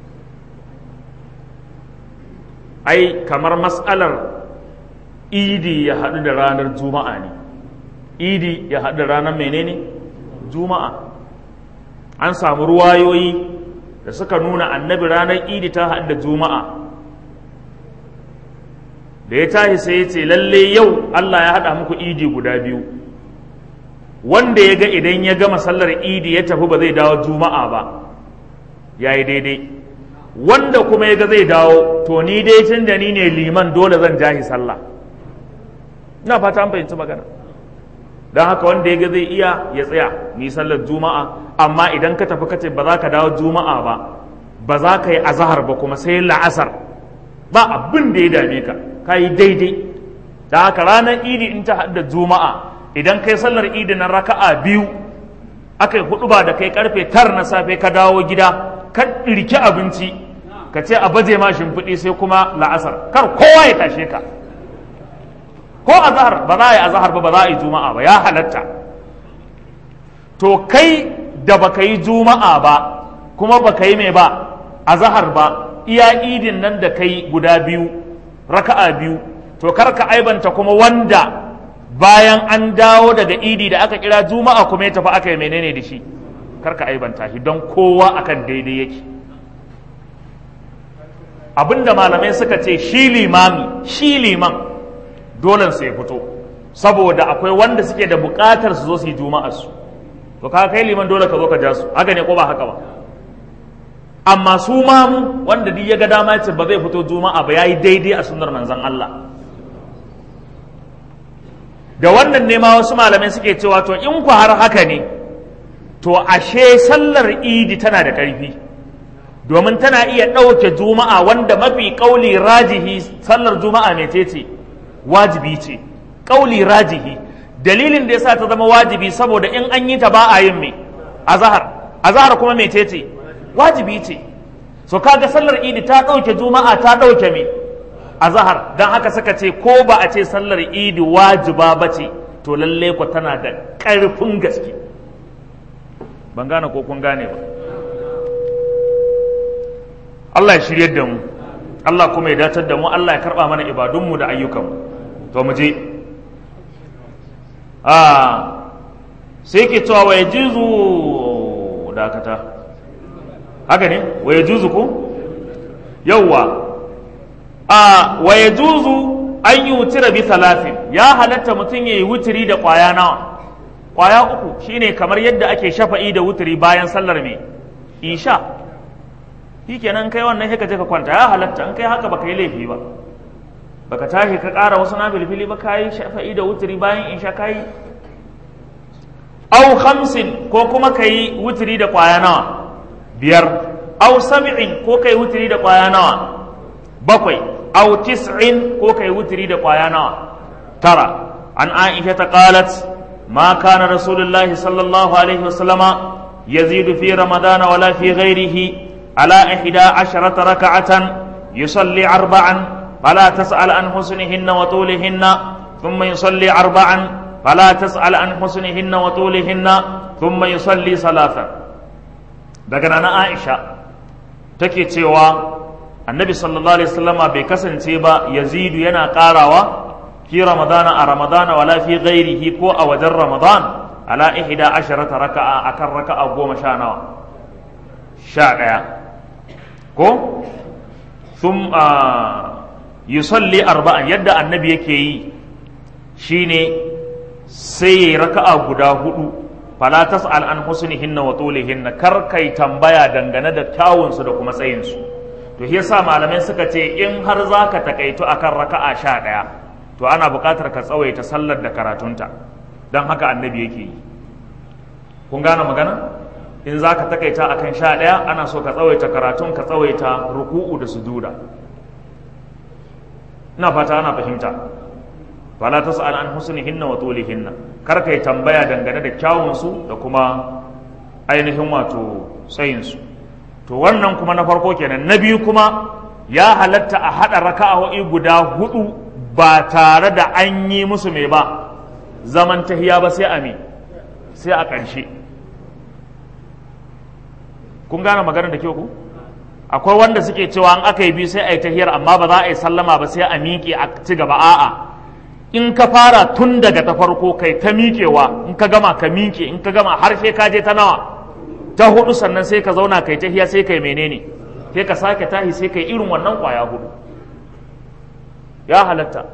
A: ai kamar mas'alar idi ya haɗu da ranar juma'a ne idi ya haɗu da ranar menene juma'a an samu ruwayoyi da suka nuna annabi ranar idi ta haɗu da juma'a da ya tashi sai ya ce lalle yau Allah ya haɗa muku idi guda biyu wanda ya ga idan ya gama sallar idi ya tafi ba zai dawo juma'a ba ya yi daidai wanda kuma ya ga zai dawo to ni dai tun da ni ne liman dole zan jahi sallah ina fata an fahimci magana don haka wanda ya ga zai iya ya tsaya ni sallar juma'a amma idan ka tafi kace ba za ka dawo juma'a ba ba za ka yi azahar ba kuma sai la'asar ba abin da ya dame ka ka yi daidai da haka ranar idi in ta hadda juma'a idan kai sallar idi na raka'a biyu aka yi hudu ba da kai karfe tar na safe ka dawo gida ka ɗirki abinci ka ce a baje ma shimfiɗi sai kuma la'asar kar kowa ya tashe ka ko azahar ba za a yi azahar ba ba za a yi juma'a ba ya halatta to kai da baka yi juma'a ba kuma baka yi mai ba azahar ba iya idin nan da kai guda biyu raka'a biyu to kar ka aibanta kuma wanda bayan an dawo daga idi da aka kira juma'a kuma ya tafi aka yi menene da shi kar ka aibanta shi don kowa akan daidai yake abinda malamai suka ce shi limami shi liman dole su ya fito saboda akwai wanda suke da bukatar su zo su yi juma'ar su to ka kai liman dole ka zo ka ja su haka ne ko ba haka ba amma su mamu wanda duk ya ga dama ce ba zai fito juma'a ba yayi daidai a sunnar manzon Allah da wannan ne ma wasu malamai suke cewa to in ku har haka ne to ashe sallar idi tana da ƙarfi domin tana iya ɗauke juma'a wanda mafi ƙauli rajihi sallar juma'a mai ce wajibi ce ƙauli rajihi dalilin da yasa ta zama wajibi saboda in an yi ta ba a yin me azahar azahar kuma mai ce wajibi ce so kaga sallar idi ta ɗauke juma'a ta ɗauke me azahar don haka suka ce ko ba a ce sallar idi wajiba ba ce to lalle ku tana da ƙarfin gaske ban gane ko kun gane ba Allah ya shiryar da mu Allah kuma ya datar da mu Allah ya karɓa mana ibadunmu da ayyukanmu to mu je a sai ke cewa wa yajuzu dakata haka ne wa yajuzu ko yawwa a wa yajuzu an yi wutira bi talatin ya halatta mutum ya yi wutiri da ƙwaya nawa ƙwaya uku shine kamar yadda ake shafa'i da wutiri bayan sallar mai isha shi kenan kai wannan sai ka je ka kwanta ya halatta in kai haka baka yi laifi ba baka tashi ka ƙara wasu na filfili ba kayi shafa'i da wutiri bayan isha kayi au khamsin ko kuma ka yi wutiri da ƙwaya nawa biyar au sab'in ko ka yi wutiri da ƙwaya nawa bakwai au tis'in ko ka yi wutiri da ƙwaya nawa tara an aisha ta qalat ma kana rasulullahi sallallahu alaihi wasallama yazidu fi ramadana wala fi ghairihi على إحدى عشرة ركعة يصلي أربعا فلا تسأل عن حسنهن وطولهن ثم يصلي أربعا فلا تسأل عن حسنهن وطولهن ثم يصلي ثلاثا daga na Aisha take cewa annabi sallallahu alaihi wasallama bai kasance ba yazidu yana karawa fi ramadana a ramadana wala fi ghairihi ko a wajen ramadan ala ihda asharata raka'a akan raka'a goma sha nawa sha ɗaya ko sun yusalli arba'an yadda annabi yake yi shine sai ya raka'a guda hudu fala tas'al an husnihinna wa tulihinna kar kai tambaya dangane da kyawunsu da kuma tsayinsu to shi yasa malamai suka ce in har zaka takaitu akan raka'a sha ɗaya to ana buƙatar ka tsawaita sallar da karatunta don haka annabi yake yi kun gane magana in za ka takaita a kan sha ɗaya ana so ka tsawaita karatun ka tsawaita ruku'u da sujuda ina fata ana fahimta fala ta sa'al an husnihinna wa tulihinna kar kai tambaya dangane da kyawunsu da kuma ainihin wato tsayinsu to wannan kuma na farko kenan na biyu kuma ya halatta a haɗa raka'o'i guda hudu ba tare da an yi musu mai ba zaman tahiya ba sai a me sai a ƙarshe kun gane maganar da kyau ku akwai wanda suke cewa an aka yi biyu sai a yi tahiyar amma ba za a yi sallama ba sai a miƙe a ci gaba a'a in ka fara tun daga ta farko kai ta miƙewa in ka gama ka miƙe in ka gama har sai ka je ta nawa ta hudu sannan sai ka zauna kai tahiya sai kai menene sai ka sake tahi sai kai irin wannan kwaya hudu ya halatta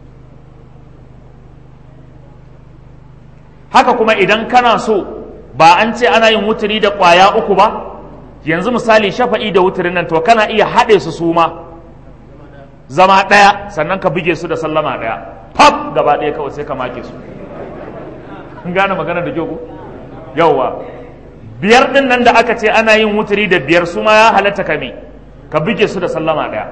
A: haka kuma idan kana so ba an ce ana yin wuturi da kwaya uku ba yanzu misali shafa'i da wuturin nan to kana iya haɗe su su ma zama ɗaya sannan ka buge su da sallama ɗaya fab gaba ɗaya kawai sai ka make su in gane magana da kyau yauwa biyar ɗin nan da aka ce ana yin wuturi da biyar su ma ya halatta ka me ka buge su da sallama ɗaya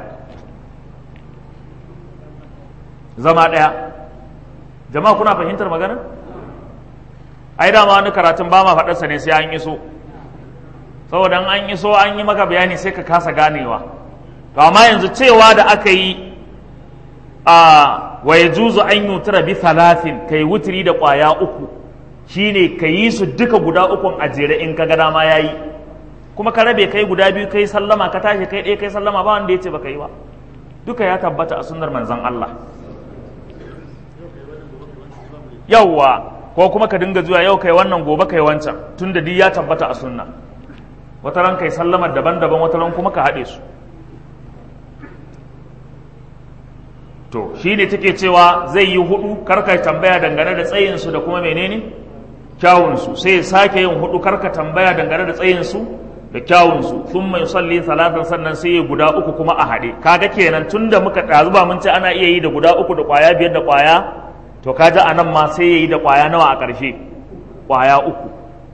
A: zama ɗaya jama'a kuna fahimtar magana ai dama wani karatun ba ma faɗarsa ne sai an iso saboda an iso an yi maka bayani sai ka kasa ganewa to amma yanzu cewa da aka yi a wa ya juzu an yutura bi talatin ka yi wuturi da ƙwaya uku shine ka yi su duka guda ukun a jere in ka ga dama ya yi kuma ka rabe kai guda biyu kai sallama ka tashi kai ɗaya kai sallama ba wanda ya ce ba ka yi ba duka ya tabbata a sunnar manzon Allah yawwa ko kuma ka dinga zuwa yau kai wannan gobe kai wancan tunda duk ya tabbata a sunna wata ran kai sallamar daban-daban wata ran kuma ka haɗe su to shi ne take cewa zai yi hudu karka tambaya dangane da tsayinsu da kuma menene kyawunsu sai ya sake yin hudu karka tambaya dangane da tsayinsu da kyawunsu sun mai salli salatan sannan sai ya guda uku kuma a haɗe kaga kenan tun da muka ɗazu ba mun ce ana iya yi da guda uku da ƙwaya biyar da ƙwaya to kaji a nan ma sai ya yi da ƙwaya nawa a ƙarshe ƙwaya uku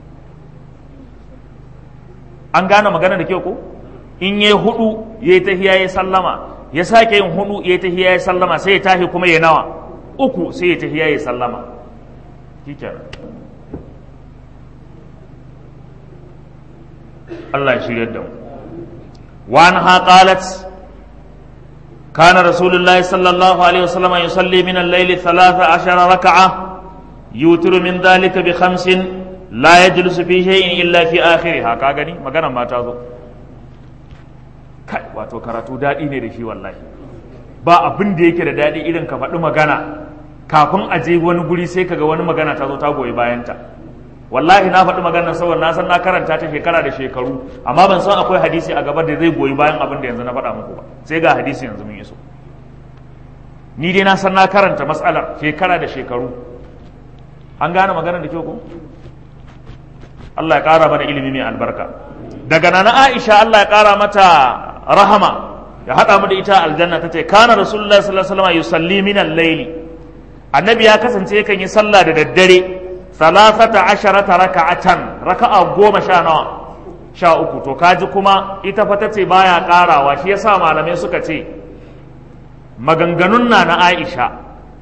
A: an gane magana da kyau ko in yi hudu ya yi tahiya ya sallama ya sake yin hudu ya yi tahiya ya sallama sai ya tahi kuma ya nawa uku sai ya tahiya ya sallama kikenan Allah ya shirya da mu wa anha qalat kana rasulullahi sallallahu alaihi wasallam yusalli min al-layli 13 rak'a yutiru min dhalika bi khamsin la yajlisu fi shay'in illa fi akhiriha ka gani magana ma ta zo kai wato karatu daɗi ne da shi wallahi ba abin da yake da daɗi irin ka faɗi magana kafin a je wani guri sai kaga wani magana ta zo ta goyi bayanta wallahi na faɗi maganar saboda na san na karanta ta shekara da shekaru amma ban san akwai hadisi a gaba da zai goyi bayan abin da yanzu na faɗa muku ba sai ga hadisi yanzu mun iso ni dai na san na karanta matsalar shekara da shekaru an gane maganar da kyau ko Allah ya ƙara mana ilimi mai albarka daga nana Aisha Allah ya ƙara mata rahama ya haɗa mu da ita aljanna ta ce kana rasulullahi sallallahu alaihi wasallam yusalli min al-layli annabi ya kasance yakan yi sallah da daddare salasata asharata raka'atan raka'a goma sha nawa sha uku to kaji kuma ita fa tace baya ƙarawa shi yasa malamai suka ce maganganun na na Aisha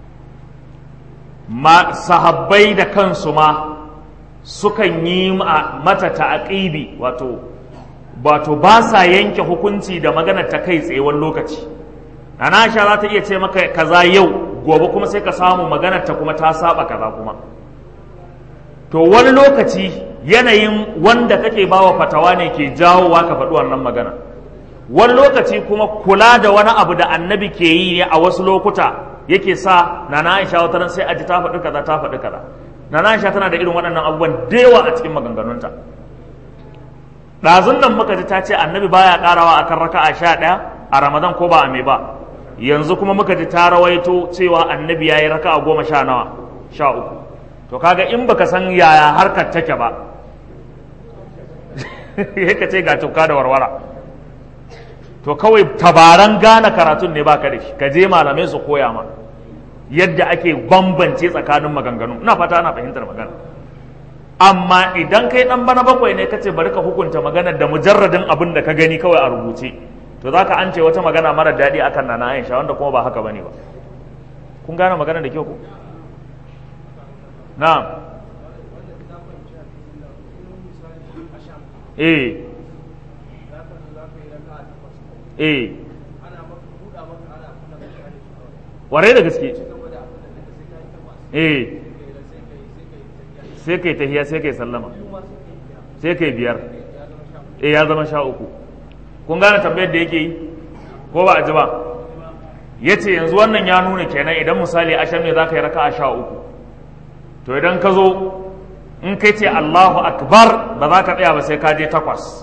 A: ma sahabbai da kansu ma sukan yi mata ta'aqibi wato wato ba sa yanke hukunci da magana ta kai tsaye wani lokaci Nana Aisha za ta iya ce maka kaza yau gobe kuma sai ka samu maganar ta kuma ta saba kaza kuma to wani lokaci yanayin wanda kake bawa fatawa ne ke jawowa ka faɗi wannan magana wani lokaci kuma kula da wani abu da annabi ke yi ne a wasu lokuta yake sa Nana Aisha wata ran sai aji ta faɗi kaza ta faɗi kaza Nana Aisha tana da irin waɗannan abubuwan da yawa a cikin maganganunta ɗazun nan muka ji ta ce annabi baya ƙarawa akan raka'a sha ɗaya a ramadan ko ba a me ba yanzu kuma muka ji ta rawaito cewa annabi ya yi raka'a goma sha nawa sha uku to kaga in baka san yaya harkar take ba ka ce ga tuka da warwara to kawai tabaran gane karatun ne baka da shi ka je malamai su koya ma yadda ake bambance tsakanin maganganu ina fata ana fahimtar magana amma idan kai dan bana bakwai ne kace bari ka hukunta magana da mujarradin abin da ka gani kawai a rubuce to zaka an ce wata magana mara daɗi akan nana Aisha wanda kuma ba haka bane ba kun gane magana da kyau ko na'am eh eh ware da gaske eh sai kai tahiya sai kai sallama sai kai biyar eh ya zama sha uku kun gane tambayar da yake yi ko ba a ji ba ya ce yanzu wannan ya nuna kenan idan misali asham ne za ka yi raka a sha uku to idan ka zo in kai ce allahu akbar ba za ka tsaya ba sai ka je takwas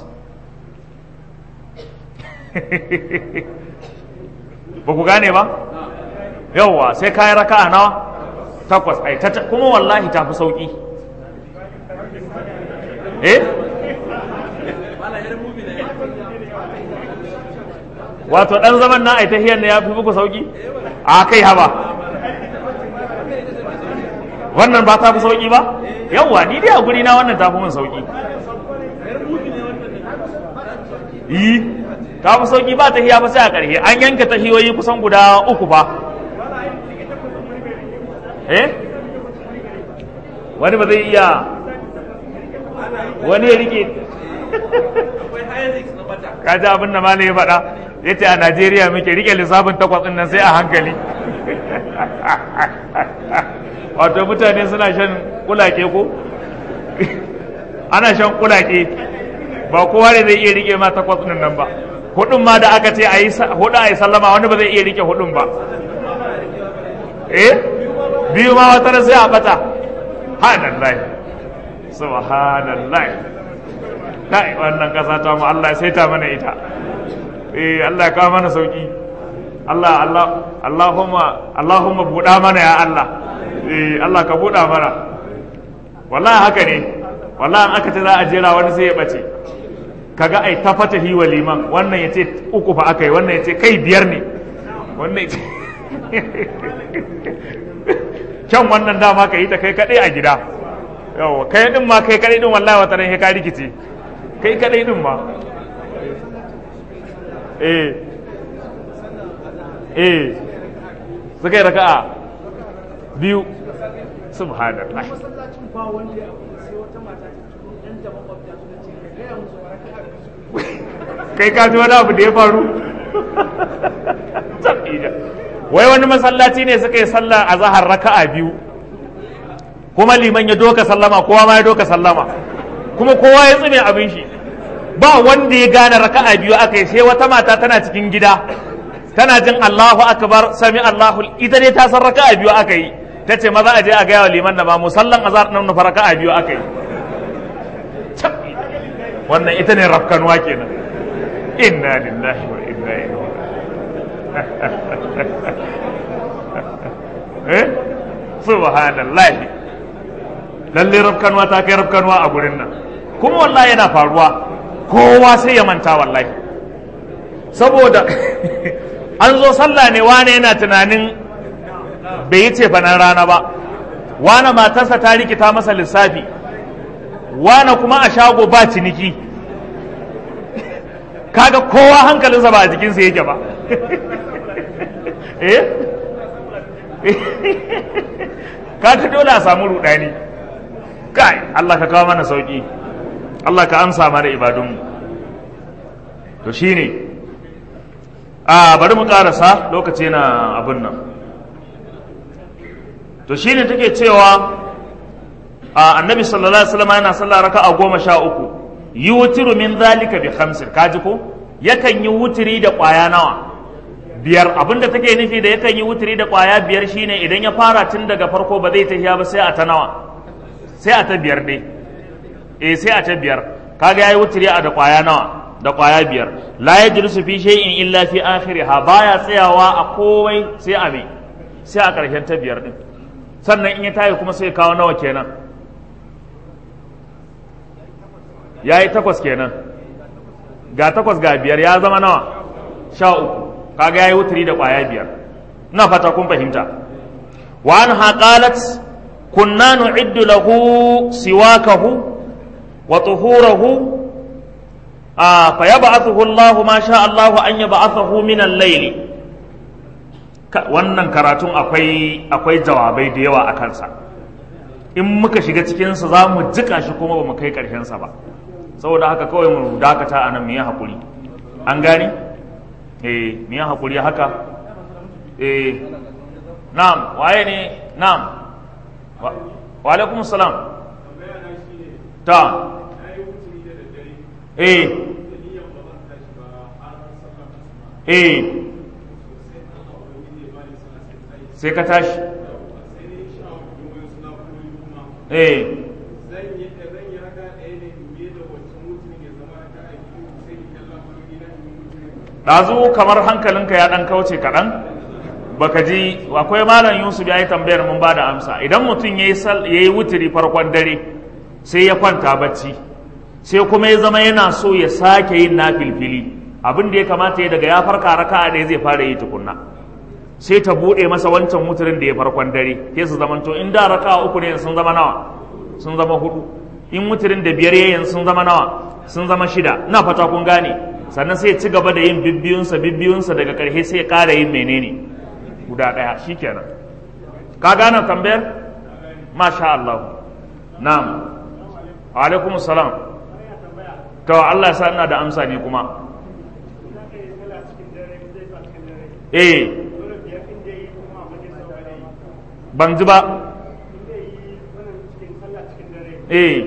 A: ba ku gane ba yauwa sai ka yi raka a nawa takwas ai ta kuma wallahi ta fi sauki eh wato dan zaman na ai tahiyar ne ya fi muku sauki a kai haba wannan ba ta fi sauki ba yawwa ni dai a guri na wannan ta fi min sauki yi ta fi sauki ba tahiya ba sai a ƙarshe an yanka tahiyoyi kusan guda uku fa eh wani ba zai iya wani ya rike kaji abin da malai ya faɗa ya ce a najeriya muke rike lissafin takwas ɗin nan sai a hankali wato mutane suna shan kulake ko ana shan kulake ba kowa ne zai iya rike ma takwas ɗin nan ba hudun ma da aka ce a yi hudu a yi sallama wani ba zai iya rike hudun ba eh biyu ma wata sai a bata subhanallah subhanallah kai wannan kasa ta mu Allah sai ta mana ita eh Allah ya kawo mana sauki Allah Allah Allahumma Allahumma buɗa mana ya Allah eh Allah ka buɗa mana wallahi haka ne wallahi aka ce za a jera wani sai ya bace kaga ai ta fata hi wa liman wannan yace uku fa akai wannan yace kai biyar ne wannan yace kyan wannan dama ka yi ta kai kadai a gida yawa kai din ma kai kadai din wallahi wata ran ka rikice kai kadai din ma eh eh suka yi raka'a biyu subhanallah kai ka ji wani abu da ya faru wai wani masallaci ne suka yi sallah a zahar raka'a biyu kuma liman ya doka sallama kowa ma ya doka sallama kuma kowa ya tsine abin shi ba wanda ya gane raka'a biyu aka yi sai wata mata tana cikin gida tana jin Allahu akbar sami Allahu ita dai ta san raka'a biyu aka yi ta ce maza a je a gaya wa liman da ba musallan azhar nan nufa raka'a biyu aka yi wannan ita ne rafkanuwa kenan inna lillahi wa inna ilaihi eh subhanallah lalle rafkanuwa ta kai rafkanuwa a gurin nan kuma wallahi yana faruwa kowa sai ya manta wallahi saboda an zo sallah ne wane yana tunanin bai yi ce fanan rana ba wane matarsa ta rikita masa lissafi wane kuma a shago ba ciniki kaga kowa hankalinsa ba a jikinsa yake ba eh kaga dole a samu rudani kai Allah ka kawo mana sauki Allah ka amsa mana ibadunmu to shine a bari mu karasa lokaci na abin nan to shine take cewa a annabi sallallahu alaihi wasallam yana sallah raka'a goma sha uku yutiru min zalika bi khamsin kaji ko yakan yi wutiri da kwaya nawa biyar abinda take nufi da yakan yi wutiri da kwaya biyar shine idan ya fara tun daga farko ba zai tafiya ba sai a ta nawa sai a ta biyar dai eh sai a ta biyar kaga yayi wutiri a da kwaya nawa da kwaya biyar la yajlisu fi shay'in illa fi akhiriha baya tsayawa a komai sai a me sai a karshen ta biyar din sannan in ya tayi kuma sai kawo nawa kenan yayi takwas kenan ga takwas ga biyar ya zama nawa sha uku kaga yayi wutiri da kwaya biyar ina fata kun fahimta wa anha qalat kunna nu'iddu lahu siwakahu wa tuhurahu a fa yab'athuhu Allah ma sha Allah an yab'athahu min al-layl wannan karatun akwai akwai jawabai da yawa a kansa in muka shiga cikin sa za mu jika shi kuma ba mu kai karshen sa ba saboda haka kawai mu dakata anan mu yi hakuri an gane eh mu yi hakuri haka eh na'am waye ne na'am wa alaikum salam ta eh eh sai ka tashi eh ɗazu kamar hankalinka ya ɗan kauce kaɗan baka ji akwai malam yusuf ya yi tambayar mun ba da amsa idan mutum ya yi wuturi farkon dare sai ya kwanta bacci sai kuma ya zama yana so ya sake yin na filfili abin da ya kamata ya daga ya farka raka a ɗaya zai fara yi tukunna sai ta buɗe masa wancan wuturin da ya farkon dare sai su zamanto in da raka uku ne sun zama nawa sun zama hudu in wuturin da biyar yayin sun zama nawa sun zama shida ina fata kun gane sannan sai ya ci gaba da yin bibbiyunsa bibbiyunsa daga ƙarshe sai ya ƙara yin menene guda ɗaya shikenan ka gane tambayar masha Allah na'am wa alaikum salam to Allah ya sa ina da amsa ne kuma eh ban ji ba eh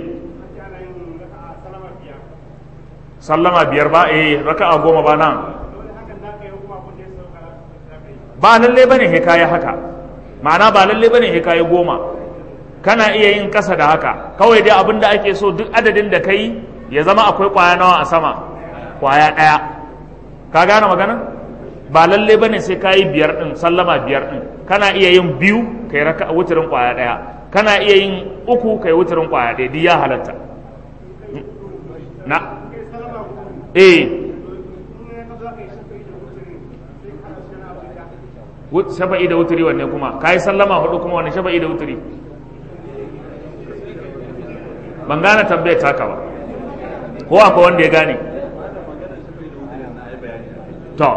A: sallama biyar ba eh raka'a goma ba nan ba lalle bane he kayi haka ma'ana ba lalle bane he kayi goma kana iya yin kasa da haka kawai dai abin da ake so duk adadin da kai ya zama akwai kwaya nawa a sama kwaya ɗaya ka gane magana ba lalle bane sai kayi biyar din sallama biyar din kana iya yin biyu kai raka wuturin kwaya ɗaya kana iya yin uku kai wuturin kwaya ɗaya duk ya halatta na eh shafa'i da wuturi wanne kuma ka yi sallama hudu kuma wanne shafa'i da wuturi ban gane tambayar taka ba ko akwai wanda ya gane to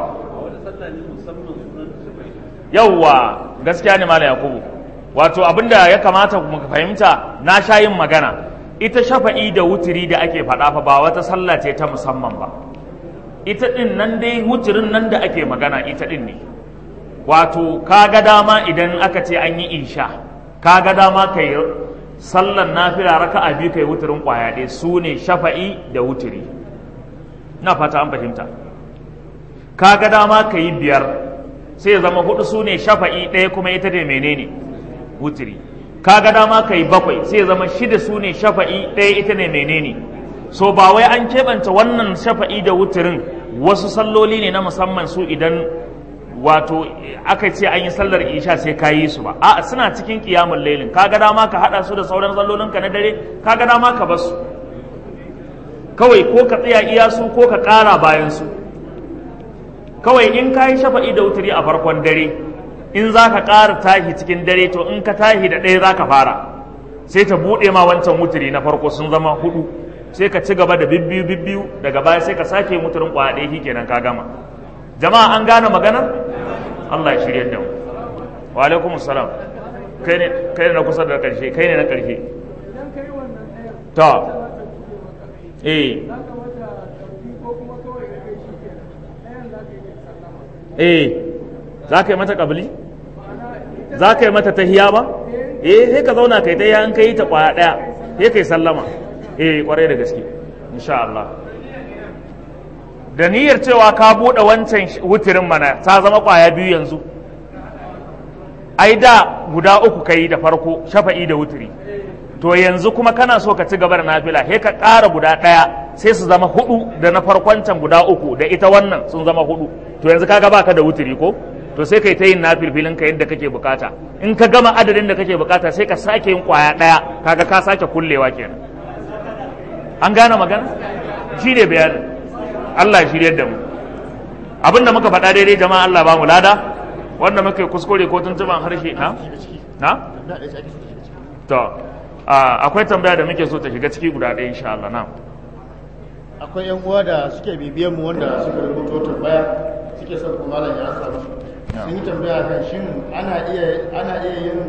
A: yauwa gaskiya ne mala yakubu wato abinda ya kamata mu fahimta na sha yin magana ita shafa'i da wuturi da ake faɗa fa ba wata sallah ce ta musamman ba ita ɗin nan dai wuturin nan da ake magana ita ɗin ne wato kaga dama idan aka ce an yi isha kaga dama kai sallan nafila raka'a biyu kai wuturin kwaya ɗaya su ne shafa'i da wuturi na fata an fahimta kaga dama ka yi biyar sai ya zama hudu su ne shafa'i ɗaya kuma ita da menene wuturi kaga dama ka yi bakwai sai ya zama shida su ne shafa'i ɗaya ita ne menene so ba wai an keɓanta wannan shafa'i da wuturin wasu salloli ne na musamman su idan wato aka ce an yi sallar isha sai ka yi su ba a suna cikin kiyamun lailin kaga dama ka hada su da sauran sallolinka na dare kaga dama ka basu kawai ko ka tsaya iya su ko ka kara bayan su kawai in ka yi shafa'i da wuturi a farkon dare in za ka ƙara tahi cikin dare to in ka tahi da ɗaya za ka fara sai ta buɗe ma wancan wuturi na farko sun zama hudu sai ka ci gaba da bibbiyu bibbiyu daga baya sai ka sake muturin ƙwaya ɗaya kenan ka gama jama'a an gane maganar Allah ya shirya da mu wa alaikum salam kai ne kai ne na kusa da karshe kai ne na karshe to eh eh za ka yi mata kabili za ka yi mata tahiya ba eh sai ka zauna kai tahiya in kai ta kwaya daya sai kai sallama eh kwarai da gaske insha Allah da niyyar cewa ka buɗe wancan wutirin mana ta zama ƙwaya biyu yanzu ai da guda uku ka yi da farko shafa'i da wutiri to yanzu kuma kana so ka ci gaba da nafila he ka ƙara guda ɗaya sai su zama hudu da na farkon can guda uku da ita wannan sun zama hudu to yanzu kaga baka da wutiri ko to sai kai ta yin nafilfilin ka yadda kake bukata in ka gama adadin da kake bukata sai ka sake yin ƙwaya ɗaya kaga ka sake kullewa kenan an gane magana shi ne bayanin Allah shiryar da mu abin da muka faɗa daidai jama'a Allah ba mu lada wanda muka kuskure ko tuntuban harshe na na to akwai tambaya da muke so ta shiga ciki guda ɗaya insha Allah na
B: akwai yan uwa da suke bibiyan mu wanda suka rubuto tambaya suke son kuma malam ya ansa musu sun yi tambaya kan shin ana iya ana iya yin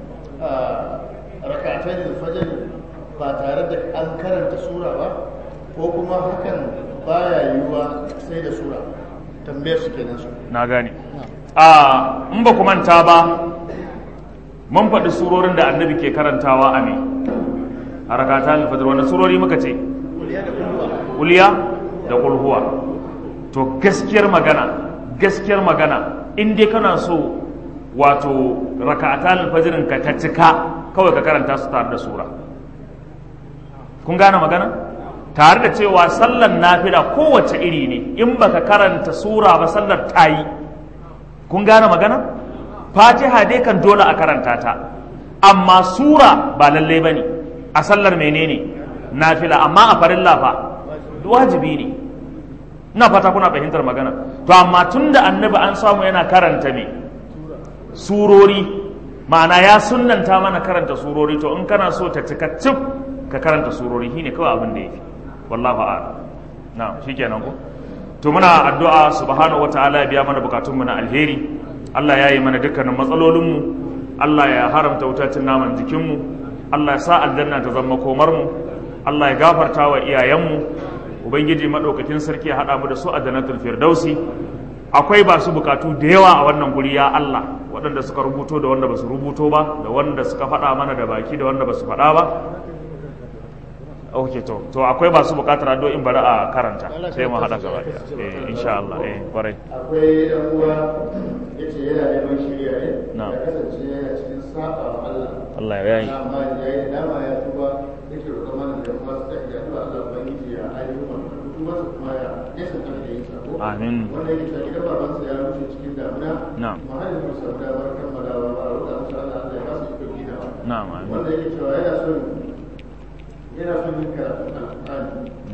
B: rakatai da fajr ba tare da an karanta sura ba ko kuma hakan baya yiwuwa sai da sura tambayar su kenan su
A: na gane a in ba ku manta ba mun faɗi surorin da annabi ke karantawa a me a rakata alfajir wanda surori muka ce uliya da kulhuwa to gaskiyar magana gaskiyar magana in dai kana so wato raka'atan alfajirin ka ta cika kawai ka karanta su tare da sura kun gane magana tare da cewa sallar nafila kowace iri ne in baka karanta sura ba sallar ta yi kun gane magana fatiha dai kan dole a karanta ta amma sura ba lalle ba ne a sallar menene nafila amma a farilla fa wajibi ne ina fata kuna fahimtar magana to amma tun da annabi an samu yana karanta me surori ma'ana ya sunnanta mana karanta surori to in kana so ta cika cif ka karanta surori shine kawai abin da yafi wallahu a'lam na'am shikenan ko to muna addu'a subhanahu wataala ya biya mana bukatun mu na alheri Allah ya yi mana dukkanin matsalolin mu Allah ya haramta wutacin naman jikin mu Allah ya sa aljanna ta zama komar mu Allah ya gafarta wa iyayen mu ubangiji madaukakin sarki ya hada mu da su a jannatul firdausi akwai ba su bukatu da yawa a wannan guri ya Allah waɗanda suka rubuto da wanda ba su rubuto ba da wanda suka faɗa mana da baki da wanda ba su faɗa ba ok to to akwai ba su bukatar addu'o'in bari a karanta sai mu haɗa gaba ɗaya eh insha Allah eh kwarai
B: akwai ɗan uwa yace yana neman shirya ne
A: Na'am.
B: ya kasance yana cikin saba wa Allah
A: Allah ya yi
B: amma ya yi dama ya tuba yake roƙon mana da kuma su tafi da Allah Allah ubangiji ya ayyuka mana kuma su kuma ya nesa kan da yin sako
A: Amin.
B: wanda yake cewa gidan babansa ya rushe cikin damuna
A: Na'am.
B: kuma har yanzu sau da bar kammalawa ba a roƙa musu Allah Allah ya ba su iko ginawa
A: na'am amin
B: wanda yake cewa yana son yana son yin karatun alƙur'ani